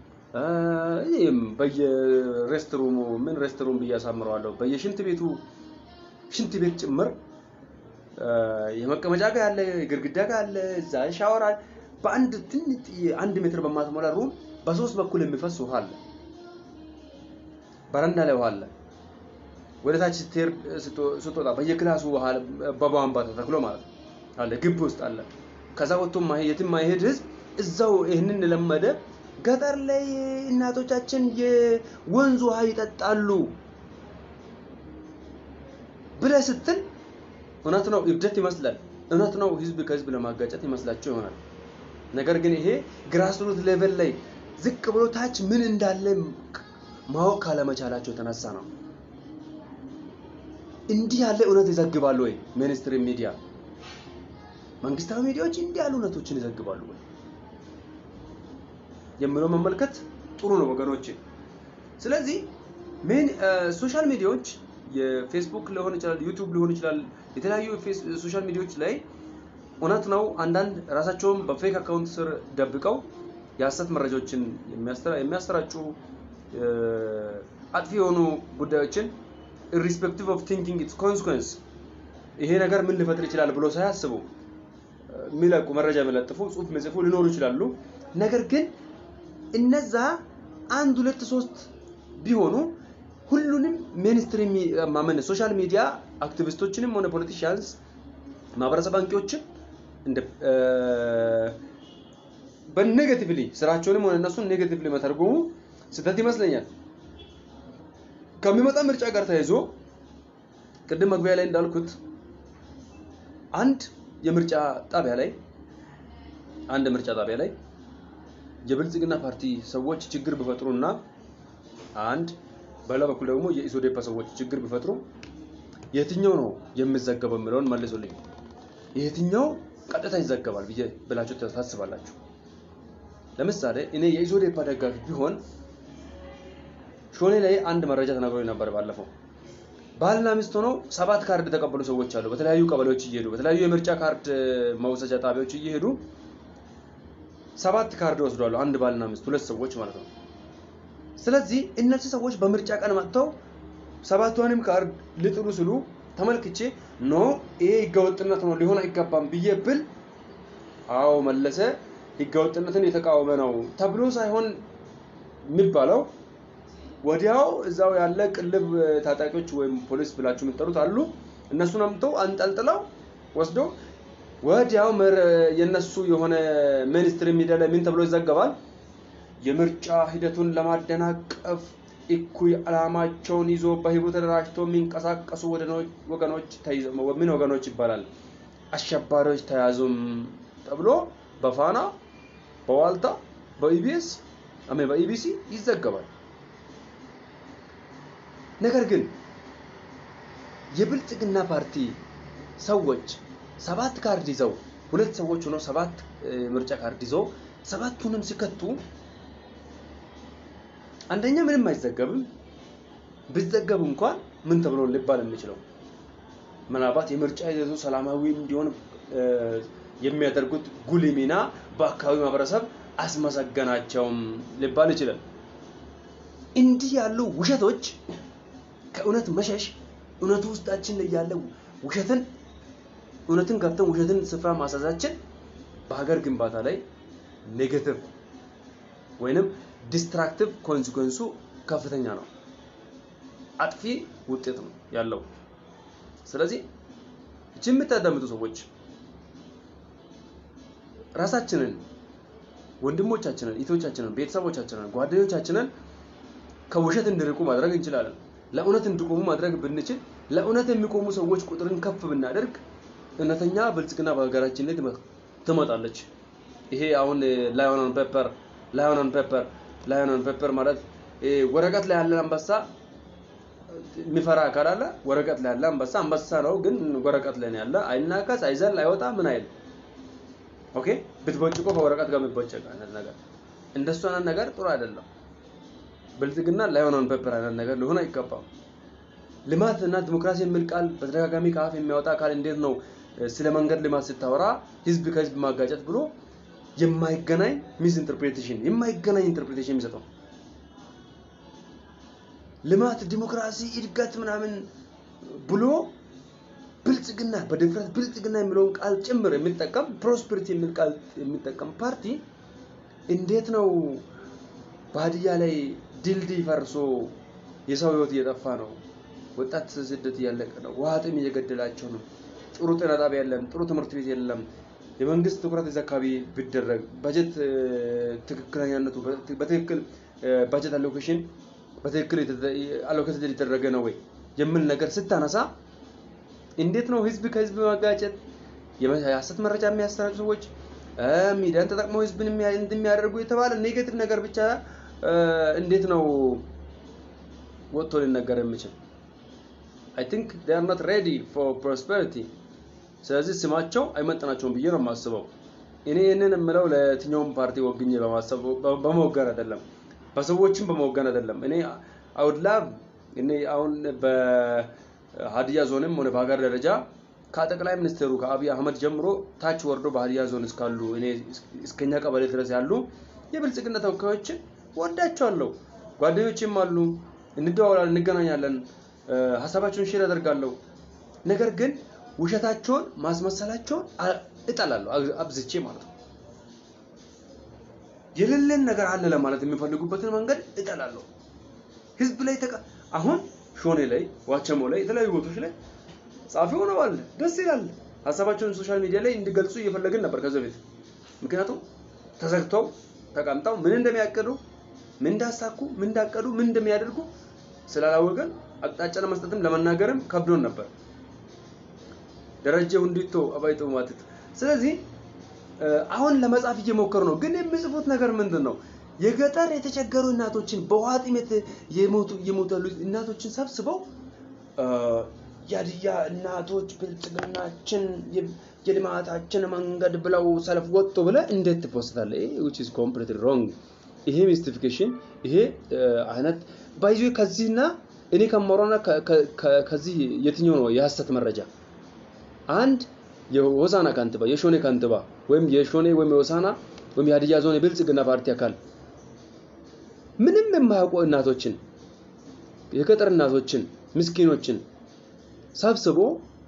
[SPEAKER 1] በየሬስት ሩሙ ምን ሬስት ሩም ብዬ አሳምረዋለሁ በየሽንት ቤቱ ሽንት ቤት ጭምር የመቀመጫ ጋር ያለ ግድግዳ ጋር አለ እዛ ሻወር አለ። በአንድ ትንጥ አንድ ሜትር በማትሞላ ሩም በሶስት በኩል የሚፈስ ውሃ አለ። በረንዳ ላይ ውሃ አለ። ወደ ታች ስትሄድ ስትወጣ በየክላሱ ውሃ በቧንቧ ተተክሎ ማለት ነው አለ። ግቢ ውስጥ አለ። ከዛ ወጥቶ የትም ማይሄድ ህዝብ እዛው ይህንን ለመደ። ገጠር ላይ እናቶቻችን የወንዝ ውሃ ይጠጣሉ ብለህ ስትል እውነት ነው፣ እብደት ይመስላል። እውነት ነው፣ ህዝብ ከህዝብ ለማጋጨት ይመስላቸው ይሆናል። ነገር ግን ይሄ ግራስሩት ሌቨል ላይ ዝቅ ብሎ ታች ምን እንዳለ ማወቅ ካለመቻላቸው የተነሳ ነው። እንዲህ ያለ እውነት ይዘግባሉ ወይ? ሚኒስትሪ ሚዲያ፣ መንግስታዊ ሚዲያዎች እንዲህ ያሉ እውነቶችን ይዘግባሉ ወይ የምለው መመልከት ጥሩ ነው ወገኖች። ስለዚህ ሜን ሶሻል ሚዲያዎች የፌስቡክ ሊሆን ይችላል፣ ዩቲዩብ ሊሆን ይችላል፣ የተለያዩ ሶሻል ሚዲያዎች ላይ እውነት ነው አንዳንድ ራሳቸውን በፌክ አካውንት ስር ደብቀው የሀሰት መረጃዎችን የሚያሰራጩ አጥፊ የሆኑ ጉዳዮችን ኢሪስፔክቲቭ ኦፍ ቲንኪንግ ኢትስ ኮንስኮንስ ይሄ ነገር ምን ሊፈጥር ይችላል ብሎ ሳያስቡ የሚለቁ መረጃ የሚለጥፉ ጽሁፍ የሚጽፉ ሊኖሩ ይችላሉ። ነገር ግን እነዛ አንድ ሁለት ሶስት ቢሆኑ ሁሉንም ሜንስትሪም ማመን ሶሻል ሚዲያ አክቲቪስቶችንም ሆነ ፖለቲሽያንስ ማህበረሰብ አንቂዎችን እንደ በኔጌቲቭሊ ስራቸውንም ሆነ እነሱን ኔጌቲቭሊ መተርጎሙ ስህተት ይመስለኛል። ከሚመጣ ምርጫ ጋር ተያይዞ ቅድም መግቢያ ላይ እንዳልኩት አንድ የምርጫ ጣቢያ ላይ አንድ ምርጫ ጣቢያ ላይ የብልጽግና ፓርቲ ሰዎች ችግር ቢፈጥሩና አንድ በሌላ በኩል ደግሞ የኢሶዴፓ ሰዎች ችግር ቢፈጥሩ የትኛው ነው የሚዘገበው የሚለውን መልሱልኝ። የትኛው ቀጥታ ይዘገባል ብዬ ብላችሁ ታስባላችሁ? ለምሳሌ እኔ የኢሶዴፓ ደጋፊ ቢሆን ሾኔ ላይ አንድ መረጃ ተነግሮኝ ነበር ባለፈው። ባልና ሚስት ሆነው ሰባት ካርድ የተቀበሉ ሰዎች አሉ። በተለያዩ ቀበሌዎች እየሄዱ በተለያዩ የምርጫ ካርድ መውሰጃ ጣቢያዎች እየሄዱ ሰባት ካርድ ወስዷሉ። አንድ ባልና ሚስት ሁለት ሰዎች ማለት ነው። ስለዚህ እነዚህ ሰዎች በምርጫ ቀን መጥተው ሰባቷንም ካርድ ሊጥሉ ስሉ ተመልክቼ ኖ ይሄ ህገወጥነት ነው ሊሆን አይገባም ብዬ ብል አዎ መለሰ ህገወጥነትን የተቃወመ ነው ተብሎ ሳይሆን የሚባለው ወዲያው እዛው ያለ ቅልብ ታጣቂዎች ወይም ፖሊስ ብላችሁ የምትጠሩት አሉ። እነሱን አምጥተው አንጠልጥለው ወስዶ ወዲያው የነሱ የሆነ ሚኒስትሪ ሚዲያ ላይ ምን ተብሎ ይዘገባል? የምርጫ ሂደቱን ለማደናቀፍ እኩይ ዓላማቸውን ይዞ በህቡ ተደራጅተው የሚንቀሳቀሱ ወገኖች ምን ወገኖች ይባላል? አሸባሪዎች ተያዙም ተብሎ በፋና በዋልታ በኢቢኤስ በኢቢሲ ይዘገባል። ነገር ግን የብልጽግና ፓርቲ ሰዎች ሰባት ካርድ ይዘው ሁለት ሰዎች ሆነው ሰባት ምርጫ ካርድ ይዘው ሰባቱንም ሲከቱ አንደኛ ምንም አይዘገብም። ቢዘገብ እንኳን ምን ተብሎ ሊባል የሚችለው ምናልባት የምርጫ ሂደቱ ሰላማዊ እንዲሆን የሚያደርጉት ጉልህ ሚና በአካባቢው ማህበረሰብ አስመሰገናቸውም ሊባል ይችላል። እንዲህ ያሉ ውሸቶች ከእውነት መሸሽ እውነቱ ውስጣችን ላይ ያለ ውሸትን እውነትን ገብተን ውሸትን ስፍራ ማሳዛችን በሀገር ግንባታ ላይ ኔጌቲቭ ወይንም ዲስትራክቲቭ ኮንሲኮንሱ ከፍተኛ ነው። አጥፊ ውጤት ነው ያለው። ስለዚህ እቺ የምታዳምጡ ሰዎች ራሳችንን፣ ወንድሞቻችንን፣ እህቶቻችንን፣ ቤተሰቦቻችንን፣ ጓደኞቻችንን ከውሸት እንዲርቁ ማድረግ እንችላለን። ለእውነት እንዲቆሙ ማድረግ ብንችል ለእውነት የሚቆሙ ሰዎች ቁጥርን ከፍ ብናደርግ እውነተኛ ብልጽግና በሀገራችን ላይ ትመጣለች። ይሄ አሁን ላዮን ኦን ፔፐር ላዮን ኦን ፔፐር ላዮን ኦን ፔፐር ማለት ወረቀት ላይ ያለ አንበሳ የሚፈራ አካል አለ። ወረቀት ላይ ያለ አንበሳ አንበሳ ነው፣ ግን ወረቀት ላይ ነው ያለ። አይናከስ፣ አይዘል፣ አይወጣ ምን አይል። ኦኬ ብትቦጭቆ ከወረቀት ጋር የሚቦጨቅ አይነት ነገር እንደሱ አይነት ነገር ጥሩ አይደለም። ብልጽግና ላዮን ኦን ፔፐር አይነት ነገር ሊሆን አይገባም። ልማት እና ዲሞክራሲ የሚል ቃል በተደጋጋሚ ከአፍ የሚያወጣ አካል እንዴት ነው ስለ መንገድ ልማት ስታወራ ህዝብ ከህዝብ ማጋጨት ብሎ የማይገናኝ ሚስ ኢንተርፕሬቴሽን የማይገናኝ ኢንተርፕሬቴሽን የሚሰጠው ልማት፣ ዲሞክራሲ፣ እድገት ምናምን ብሎ ብልጽግና በድፍረት ብልጽግና የሚለውን ቃል ጭምር የሚጠቀም ፕሮስፐሪቲ የሚል ቃል የሚጠቀም ፓርቲ እንዴት ነው በሀዲያ ላይ ድልድይ ፈርሶ የሰው ህይወት እየጠፋ ነው፣ ወጣት ስደት እያለቀ ነው፣ ውሃ ጥም እየገደላቸው ነው፣ ጥሩ ጤና ጣቢያ የለም፣ ጥሩ ትምህርት ቤት የለም። የመንግስት ትኩረት እዚህ አካባቢ ቢደረግ በጀት ትክክለኛነቱ በትክክል በጀት አሎኬሽን በትክክል አሎኬት የተደረገ ነው ወይ የሚል ነገር ስታነሳ እንዴት ነው ህዝብ ከህዝብ ማጋጨት የሐሰት መረጃ የሚያሰራጩ ሰዎች ሚዲያን ተጠቅመው ህዝብን እንደሚያደርጉ የተባለ ኔጌቲቭ ነገር ብቻ እንዴት ነው ወጥቶ ሊነገር የሚችል? አይ ቲንክ ዴይ አር ኖት ሬዲ ፎር ፕሮስፐሪቲ። ስለዚህ ስማቸው አይመጥናቸውም ብዬ ነው የማስበው። እኔ ይህንን የምለው ለየትኛውም ፓርቲ ወግኜ በማሰብ በመወገን አይደለም፣ በሰዎችም በመወገን አይደለም። እኔ አውድላ እኔ አሁን በሀዲያ ዞንም ሆነ በሀገር ደረጃ ከጠቅላይ ሚኒስትሩ ከአብይ አህመድ ጀምሮ ታች ወርዶ በሀዲያ ዞን እስካሉ እኔ እስከኛ ቀበሌ ድረስ ያሉ የብልጽግና ተወካዮችን ወዳቸዋለሁ። ጓደኞችም አሉ፣ እንደዋወላለን፣ እንገናኛለን፣ ሀሳባቸውን ሼር ያደርጋለሁ። ነገር ግን ውሸታቸውን ማስመሰላቸውን እጠላለሁ፣ አብዝቼ ማለት ነው። የሌለን ነገር አለ ለማለት የሚፈልጉበትን መንገድ እጠላለሁ። ህዝብ ላይ ተቃ አሁን ሾኔ ላይ ዋቸሞ ላይ የተለያዩ ቦታዎች ላይ ጻፊ ሆነዋል። ደስ ይላል። ሀሳባቸውን ሶሻል ሚዲያ ላይ እንዲገልጹ እየፈለግን ነበር ከዚህ በፊት ምክንያቱም ተዘግተው ተቀምጠው ምን እንደሚያቅዱ ምን እንዳሳኩ ምን እንዳቀዱ ምን እንደሚያደርጉ ስላላወቀን አቅጣጫ ለመስጠትም ለመናገርም ከብዶን ነበር። ደረጀ ሁንዲቶ አባይቶ ማትት ስለዚህ አሁን ለመጻፍ እየሞከሩ ነው። ግን የሚጽፉት ነገር ምንድን ነው? የገጠር የተቸገሩ እናቶችን በውሃ ጥሜት የሞቱ የሞቱ ያሉ እናቶችን ሰብስበው የሀዲያ እናቶች ብልጽግናችን የልማታችን መንገድ ብለው ሰልፍ ወጡ ብለህ እንዴት ትፖስታለህ? ይሄ which is completely wrong። ይሄ ሚስቲፊኬሽን ይሄ አይነት ባይዞ ከዚህና እኔ ከማወራውና ከዚህ የትኛው ነው የሐሰት መረጃ? አንድ የሆሳና ካንትባ የሾኔ ካንትባ ወይም የሾኔ ወይም የሆሳና ወይም የሀዲያ ዞን የብልጽግና ፓርቲ አካል ምንም የማያውቁ እናቶችን የገጠር እናቶችን ምስኪኖችን ሰብስቦ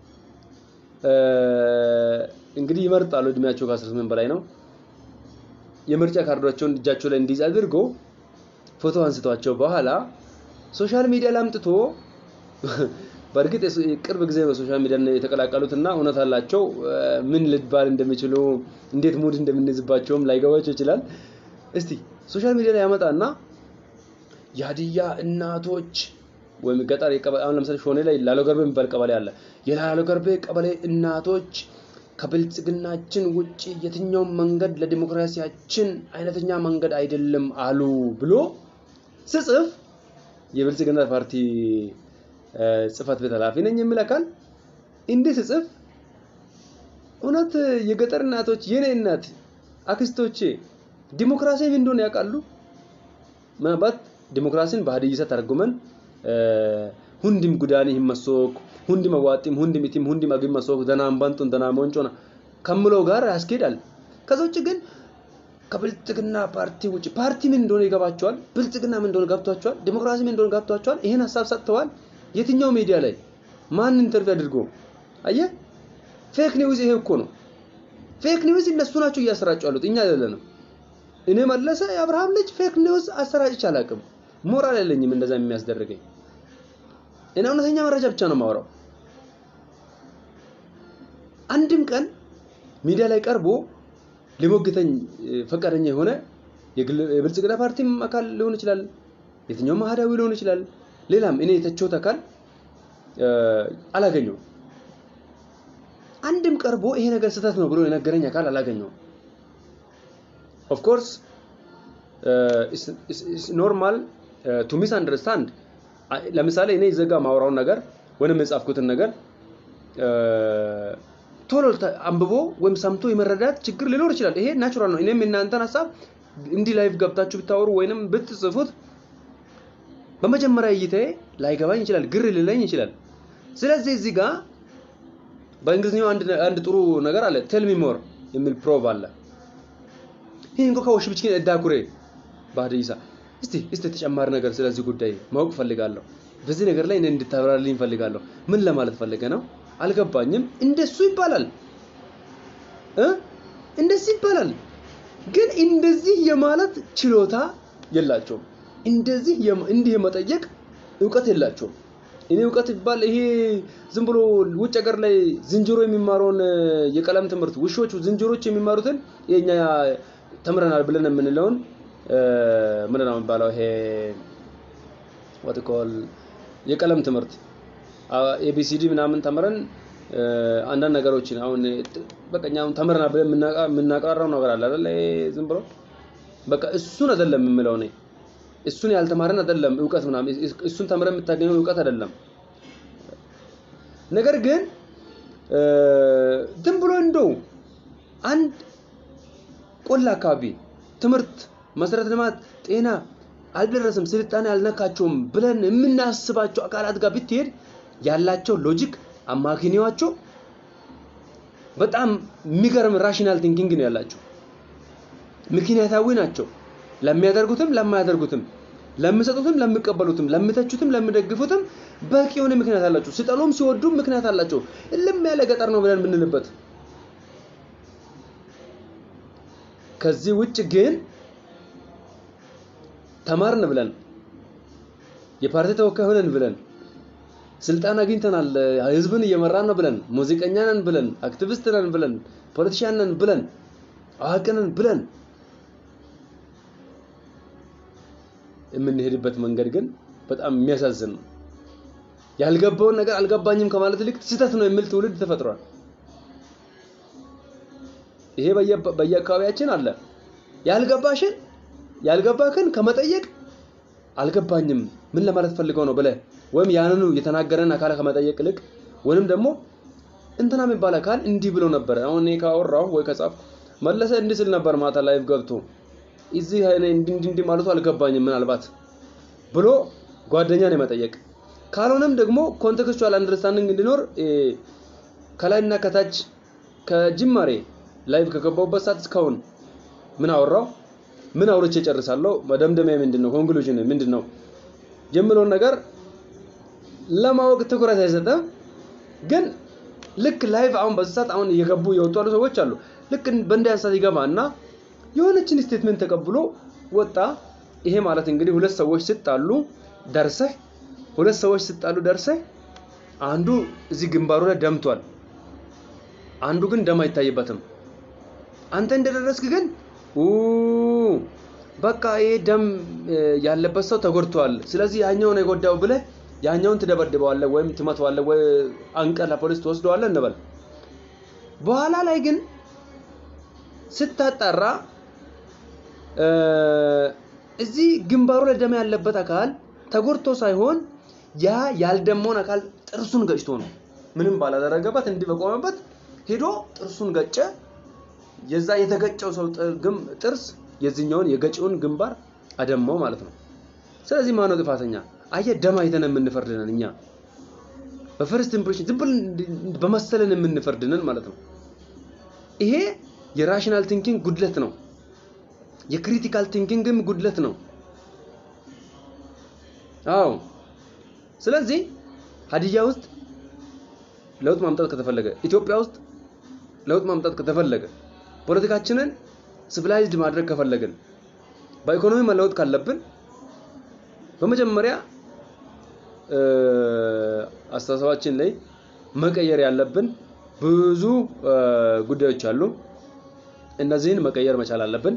[SPEAKER 1] እንግዲህ ይመርጣሉ። እድሜያቸው ከ18 በላይ ነው። የምርጫ ካርዶቻቸውን እጃቸው ላይ እንዲይዝ አድርጎ ፎቶ አንስቷቸው በኋላ ሶሻል ሚዲያ ላይ አምጥቶ በእርግጥ ቅርብ ጊዜ ነው ሶሻል ሚዲያ የተቀላቀሉት እና እውነት አላቸው። ምን ልባል እንደሚችሉ እንዴት ሙድ እንደምንይዝባቸውም ላይገባቸው ይችላል። እስቲ ሶሻል ሚዲያ ላይ ያመጣና የሀዲያ እናቶች ወይም ገጠር አሁን ለምሳሌ ሾኔ ላይ ላሎ ገርቤ የሚባል ቀበሌ አለ። የላሎ ገርቤ ቀበሌ እናቶች ከብልጽግናችን ውጪ የትኛውም መንገድ ለዲሞክራሲያችን አይነተኛ መንገድ አይደለም አሉ ብሎ ስጽፍ የብልጽግና ፓርቲ ጽህፈት ቤት ኃላፊ ነኝ የሚል አካል እንዲህ ስጽፍ እውነት የገጠር እናቶች የኔ እናት አክስቶቼ ዲሞክራሲ ምን እንደሆነ ያውቃሉ? ምናልባት ዲሞክራሲን በሀዲይሳ ተርጉመን ሁንዲም ጉዳኒ ሂመሶክ ሁንዲም አዋጢም ሁንዲም ኢቲም ሁንዲም አግም መሶክ ደናም ባንጡን ደናም ወንጮና ከምለው ጋር ያስኬዳል። ከዛ ውጭ ግን ከብልጽግና ፓርቲ ውጭ ፓርቲ ምን እንደሆነ ይገባቸዋል። ብልጽግና ምን እንደሆነ ገብቷቸዋል። ዲሞክራሲ ምን እንደሆነ ገብቷቸዋል። ይሄን ሀሳብ ሰጥተዋል። የትኛው ሚዲያ ላይ ማን ኢንተርቪው አድርጎ አየ? ፌክ ኒውስ ይሄ እኮ ነው። ፌክ ኒውስ እነሱ ናቸው እያሰራጩ ያሉት እኛ አይደለንም። እኔ መለሰ የአብርሃም ልጅ ፌክ ኒውስ አሰራጭቼ አላውቅም። ሞራል የለኝም እንደዛ የሚያስደርገኝ። እኔ እውነተኛ መረጃ ብቻ ነው የማወራው። አንድም ቀን ሚዲያ ላይ ቀርቦ ሊሞግተኝ ፈቃደኛ የሆነ የብልጽግና ፓርቲም አካል ሊሆን ይችላል፣ የትኛውም አህዳዊ ሊሆን ይችላል፣ ሌላም እኔ የተቸውት አካል አላገኘውም። አንድም ቀርቦ ይሄ ነገር ስህተት ነው ብሎ የነገረኝ አካል አላገኘውም። ኦፍ ኮርስ ኖርማል ቱ ሚስ አንደርስታንድ ለምሳሌ እኔ ዘጋ ማውራውን ነገር ወይም የጻፍኩትን ነገር ቶሎ አንብቦ ወይም ሰምቶ የመረዳት ችግር ሊኖር ይችላል። ይሄ ናቹራል ነው። እኔም እናንተን ሀሳብ እንዲህ ላይቭ ገብታችሁ ብታወሩ ወይንም ብትጽፉት በመጀመሪያ እይታዬ ላይገባኝ ይችላል፣ ግር ሊለኝ ይችላል። ስለዚህ እዚህ ጋር በእንግሊዝኛው አንድ አንድ ጥሩ ነገር አለ፣ ቴል ሚ ሞር የሚል ፕሮቭ አለ። ይህ እንኳ ከውሽ ብችኪን እዳኩሬ ባህድይሳ እስቲ እስቲ ተጨማሪ ነገር ስለዚህ ጉዳይ ማወቅ ፈልጋለሁ። በዚህ ነገር ላይ እኔ እንድታብራልኝ ፈልጋለሁ። ምን ለማለት ፈልገ ነው? አልገባኝም። እንደሱ ይባላል እ እንደሱ ይባላል። ግን እንደዚህ የማለት ችሎታ የላቸውም። እንደዚህ እንዲህ የመጠየቅ እውቀት የላቸውም። እኔ እውቀት ይባል ይሄ ዝም ብሎ ውጭ ሀገር ላይ ዝንጀሮ የሚማረውን የቀለም ትምህርት ውሾቹ ዝንጀሮች የሚማሩትን የኛ ተምረናል ብለን የምንለውን ምንድን ነው የሚባለው? ይሄ ወትኮል የቀለም ትምህርት ኤቢሲዲ ምናምን ተምረን አንዳንድ ነገሮችን አሁን በቃ አሁን ተምረናል ብለን የምናቀራራው ነገር አለ አይደል? ዝም ብሎ በቃ እሱን አይደለም የምለው እኔ እሱን ያልተማረን አይደለም እውቀት ምናምን እሱን ተምረን የምታገኘው እውቀት አይደለም። ነገር ግን ዝም ብሎ እንደው አንድ ቆላ አካባቢ ትምህርት፣ መሰረተ ልማት፣ ጤና አልደረስም፣ ስልጣኔ አልነካቸውም ብለን የምናስባቸው አካላት ጋር ብትሄድ ያላቸው ሎጂክ አማካኝዋቸው በጣም የሚገርም ራሽናል ቲንኪንግ ነው ያላቸው። ምክንያታዊ ናቸው። ለሚያደርጉትም ለማያደርጉትም፣ ለሚሰጡትም፣ ለሚቀበሉትም፣ ለሚተቹትም፣ ለሚደግፉትም በቂ የሆነ ምክንያት አላቸው። ሲጠሉም ሲወዱም ምክንያት አላቸው። እልም ያለ ገጠር ነው ብለን የምንልበት ከዚህ ውጭ ግን ተማርን ብለን የፓርቲ ተወካይ ሆነን ብለን ስልጣን አግኝተናል፣ ህዝብን እየመራን ነው ብለን ሙዚቀኛ ነን ብለን አክቲቪስት ነን ብለን ፖለቲሽያን ነን ብለን አዋቂ ነን ብለን የምንሄድበት መንገድ ግን በጣም የሚያሳዝን ነው። ያልገባውን ነገር አልገባኝም ከማለት ይልቅ ስህተት ነው የሚል ትውልድ ተፈጥሯል። ይሄ በየአካባቢያችን አለ። ያልገባሽን ያልገባክን ከመጠየቅ አልገባኝም ምን ለማለት ፈልገው ነው ብለህ ወይም ያንኑ የተናገረን አካል ከመጠየቅ ይልቅ ወይም ደግሞ እንትና የሚባል አካል እንዲህ ብሎ ነበር፣ አሁን እኔ ካወራሁ ወይ ከጻፍኩ መለሰ እንዲህ ስል ነበር ማታ ላይቭ ገብቶ እዚህ እንዲህ እንዲህ ማለቱ አልገባኝም ምናልባት ብሎ ጓደኛን የመጠየቅ ካልሆነም ደግሞ ኮንቴክስቹዋል አንደርስታንዲንግ እንዲኖር ከላይና ከታች ከጅማሬ ላይቭ ከገባሁበት ሰዓት እስካሁን ምን አወራው ምን አውርቼ ጨርሳለሁ፣ መደምደሚያ ምንድን ነው፣ ኮንክሉዥን ምንድን ነው የምለውን ነገር ለማወቅ ትኩረት አይሰጥም። ግን ልክ ላይቭ አሁን በዚህ ሰዓት አሁን እየገቡ የወጡ ያሉ ሰዎች አሉ። ልክ በእንዲህ ሰዓት ይገባ እና የሆነችን ስቴትመንት ተቀብሎ ወጣ። ይሄ ማለት እንግዲህ ሁለት ሰዎች ሲጣሉ ደርሰህ ሁለት ሰዎች ሲጣሉ ደርሰህ አንዱ እዚህ ግንባሩ ላይ ደምቷል፣ አንዱ ግን ደም አይታይበትም። አንተ እንደደረስክ ግን በቃ ይሄ ደም ያለበት ሰው ተጎድቷል፣ ስለዚህ ያኛውን የጎዳው ብለህ ያኛውን ትደበድበዋለህ ወይም ትመተዋለህ ወይ አንቀህ ለፖሊስ ትወስደዋለህ እንበል። በኋላ ላይ ግን ስታጣራ እዚህ ግንባሩ ላይ ደም ያለበት አካል ተጎድቶ ሳይሆን ያ ያልደመውን አካል ጥርሱን ገጭቶ ነው። ምንም ባላደረገበት እንዲህ በቆመበት ሄዶ ጥርሱን ገጨ። የዛ የተገጨው ሰው ጥርስ የዚህኛውን የገጪውን ግንባር አደማው ማለት ነው። ስለዚህ ማነው ጥፋተኛ? አየህ፣ ደም አይተን የምንፈርድነን እኛ በፈርስት ኢምፕሬሽን ዝም ብለን በመሰለን የምንፈርድነን ማለት ነው። ይሄ የራሽናል ቲንኪንግ ጉድለት ነው። የክሪቲካል ቲንኪንግም ጉድለት ነው። አዎ። ስለዚህ ሀዲያ ውስጥ ለውጥ ማምጣት ከተፈለገ፣ ኢትዮጵያ ውስጥ ለውጥ ማምጣት ከተፈለገ፣ ፖለቲካችንን ሲቪላይዝድ ማድረግ ከፈለግን፣ በኢኮኖሚ መለወጥ ካለብን በመጀመሪያ አስተሳሰባችን ላይ መቀየር ያለብን ብዙ ጉዳዮች አሉ። እነዚህን መቀየር መቻል አለብን።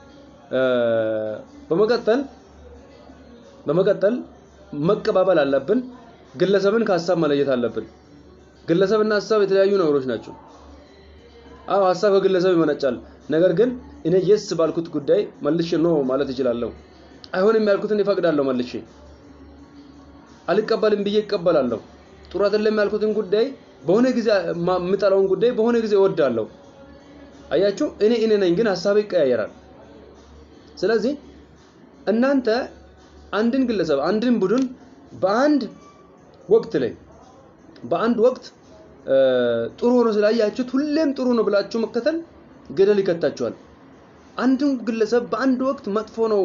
[SPEAKER 1] በመቀጠል በመቀጠል መቀባበል አለብን። ግለሰብን ከሀሳብ መለየት አለብን። ግለሰብና ሀሳብ የተለያዩ ነገሮች ናቸው። አዎ ሀሳብ ከግለሰብ ይመነጫል። ነገር ግን እኔ የስ ባልኩት ጉዳይ መልሼ ኖ ማለት እችላለሁ። አይሆንም ያልኩትን ይፈቅዳለሁ መልሼ። አልቀበልም ብዬ ይቀበላለሁ። ጥሩ አይደለም ያልኩትን ጉዳይ በሆነ ጊዜ የምጠላውን ጉዳይ በሆነ ጊዜ እወዳለሁ። አያችሁ፣ እኔ እኔ ነኝ፣ ግን ሀሳብ ይቀያየራል። ስለዚህ እናንተ አንድን ግለሰብ አንድን ቡድን በአንድ ወቅት ላይ በአንድ ወቅት ጥሩ ሆኖ ስላያችሁት ሁሌም ጥሩ ነው ብላችሁ መከተል ገደል ይከታችኋል። አንድን ግለሰብ በአንድ ወቅት መጥፎ ነው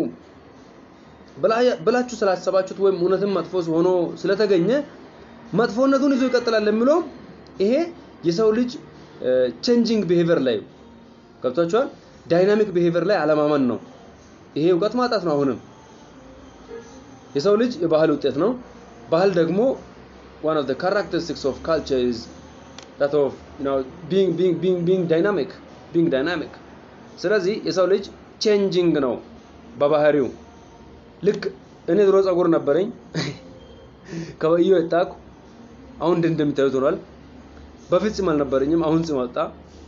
[SPEAKER 1] ብላችሁ ስላሰባችሁት ወይም እውነትም መጥፎ ሆኖ ስለተገኘ መጥፎነቱን ይዞ ይቀጥላል የሚለው ይሄ የሰው ልጅ ቼንጂንግ ቢሄቪየር ላይ ገብቷችኋል። ዳይናሚክ ቢሄቪየር ላይ አለማመን ነው። ይሄ እውቀት ማጣት ነው። አሁንም የሰው ልጅ የባህል ውጤት ነው። ባህል ደግሞ one of the characteristics of culture is that of you know being being being being dynamic being dynamic ስለዚህ የሰው ልጅ ቼንጂንግ ነው በባህሪው ልክ እኔ ድሮ ጸጉር ነበረኝ ከበዮ የጣኩ አሁን እንደ እንደምታዩት ሆኗል በፊት ጺም አልነበረኝም አሁን ጺም ወጣ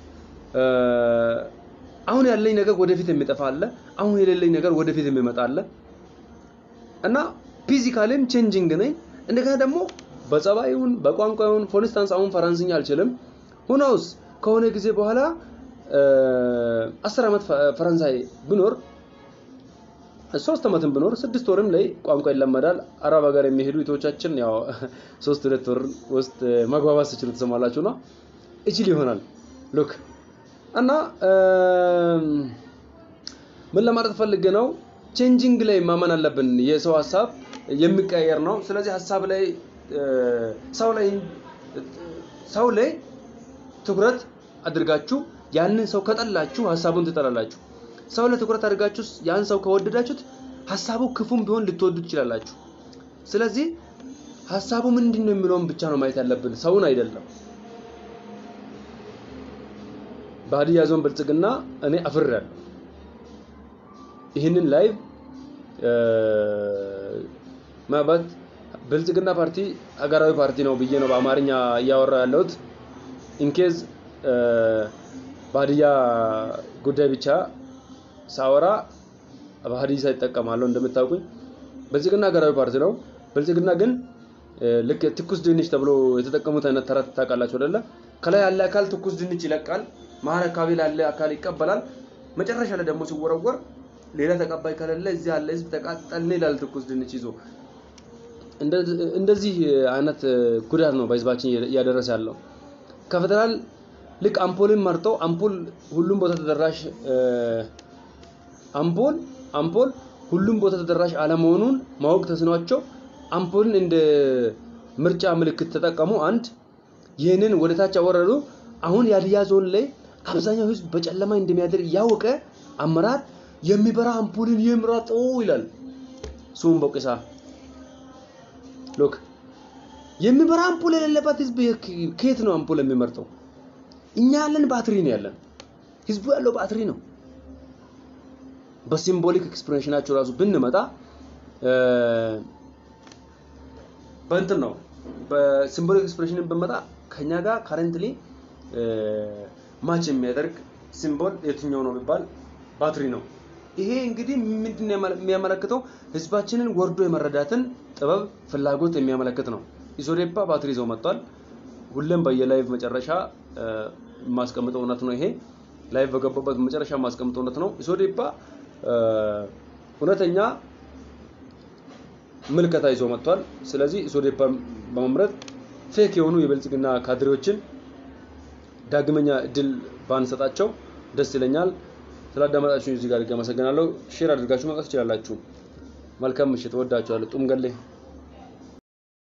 [SPEAKER 1] አሁን ያለኝ ነገር ወደፊት የሚጠፋ አለ አሁን የሌለኝ ነገር ወደፊት የሚመጣ አለ እና ፊዚካሊም ቼንጂንግ ነኝ እንደገና ደግሞ በጸባዩን በቋንቋውን ፎር ኢንስታንስ አሁን ፈረንስኛ አልችልም ሁኖስ ከሆነ ጊዜ በኋላ አስር ዓመት ፈረንሳይ ብኖር ሶስት ዓመትም ብኖር ስድስት ወርም ላይ ቋንቋ ይለመዳል። አረብ ሀገር የሚሄዱ ኢትዮቻችን ያው ሶስት ሁለት ወር ውስጥ መግባባት ስችሉ ትሰማላችሁ ነው እችል ይሆናል ሉክ እና ምን ለማለት ፈልጌ ነው ቼንጂንግ ላይ ማመን አለብን። የሰው ሀሳብ የሚቀየር ነው። ስለዚህ ሀሳብ ላይ ሰው ላይ ሰው ላይ ትኩረት አድርጋችሁ ያንን ሰው ከጠላችሁ ሀሳቡን ትጠላላችሁ። ሰው ላይ ትኩረት አድርጋችሁ ያን ሰው ከወደዳችሁት ሀሳቡ ክፉም ቢሆን ልትወዱ ትችላላችሁ። ስለዚህ ሀሳቡ ምንድን ነው የሚለውን ብቻ ነው ማየት ያለብን፣ ሰውን አይደለም። በሀዲያ ዞን ብልጽግና እኔ አፍሬያለሁ። ይህንን ላይቭ ምናልባት ብልጽግና ፓርቲ ሀገራዊ ፓርቲ ነው ብዬ ነው በአማርኛ እያወራ ያለሁት። ኢንኬዝ በሀዲያ ጉዳይ ብቻ ሳወራ በሀዲሳ ይጠቀማለሁ። እንደምታውቁኝ ብልጽግና ሀገራዊ ፓርቲ ነው። ብልጽግና ግን ልክ ትኩስ ድንች ተብሎ የተጠቀሙት አይነት ተረት ታውቃላችሁ አይደለ? ከላይ ያለ አካል ትኩስ ድንች ይለቃል፣ መሀል አካባቢ ላለ አካል ይቀበላል። መጨረሻ ላይ ደግሞ ሲወረወር ሌላ ተቀባይ ከሌለ እዚህ ያለ ህዝብ ተቃጠልን ይላል ትኩስ ድንች ይዞ። እንደዚህ አይነት ጉዳት ነው በህዝባችን እያደረሰ ያለው። ከፌደራል ልክ አምፖልን መርጦ አምፖል ሁሉም ቦታ ተደራሽ አምፖል አምፖል ሁሉም ቦታ ተደራሽ አለመሆኑን ማወቅ ተስኗቸው አምፖልን እንደ ምርጫ ምልክት ተጠቀሙ። አንድ ይህንን ወደ ታች አወረዱ። አሁን የሀዲያ ዞን ላይ አብዛኛው ህዝብ በጨለማ እንደሚያድር እያወቀ አመራር የሚበራ አምፖልን ይምረጡ ይላል። ሱም ቦቅሳ ሎክ የሚበራ አምፖል የሌለበት ህዝብ ከየት ነው አምፖል የሚመርጠው? እኛ ያለን ባትሪ ነው ያለን። ህዝቡ ያለው ባትሪ ነው። በሲምቦሊክ ኤክስፕሬሽናቸው ራሱ ብንመጣ በእንትን ነው በሲምቦሊክ ኤክስፕሬሽንን ብንመጣ ከኛ ጋር ካረንትሊ ማች የሚያደርግ ሲምቦል የትኛው ነው ቢባል ባትሪ ነው። ይሄ እንግዲህ ምንድን የሚያመለክተው ህዝባችንን ወርዶ የመረዳትን ጥበብ ፍላጎት የሚያመለክት ነው። ኢሶዴፓ ባትሪ ይዘው መጥቷል። ሁሌም በየላይቭ መጨረሻ የማስቀምጠው እውነት ነው። ይሄ ላይቭ በገባበት መጨረሻ የማስቀምጠው እውነት ነው። ኢሶዴፓ እውነተኛ ምልከታ ይዞ መጥቷል። ስለዚህ ኢሶዴፓ በመምረጥ ፌክ የሆኑ የብልጽግና ካድሬዎችን ዳግመኛ እድል ባንሰጣቸው ደስ ይለኛል። ስላዳመጣችሁ እዚህ ጋር አመሰግናለሁ። ሼር አድርጋችሁ መውጣት ትችላላችሁ። መልካም ምሽት። ወዳችኋለሁ። ጡም ገሌ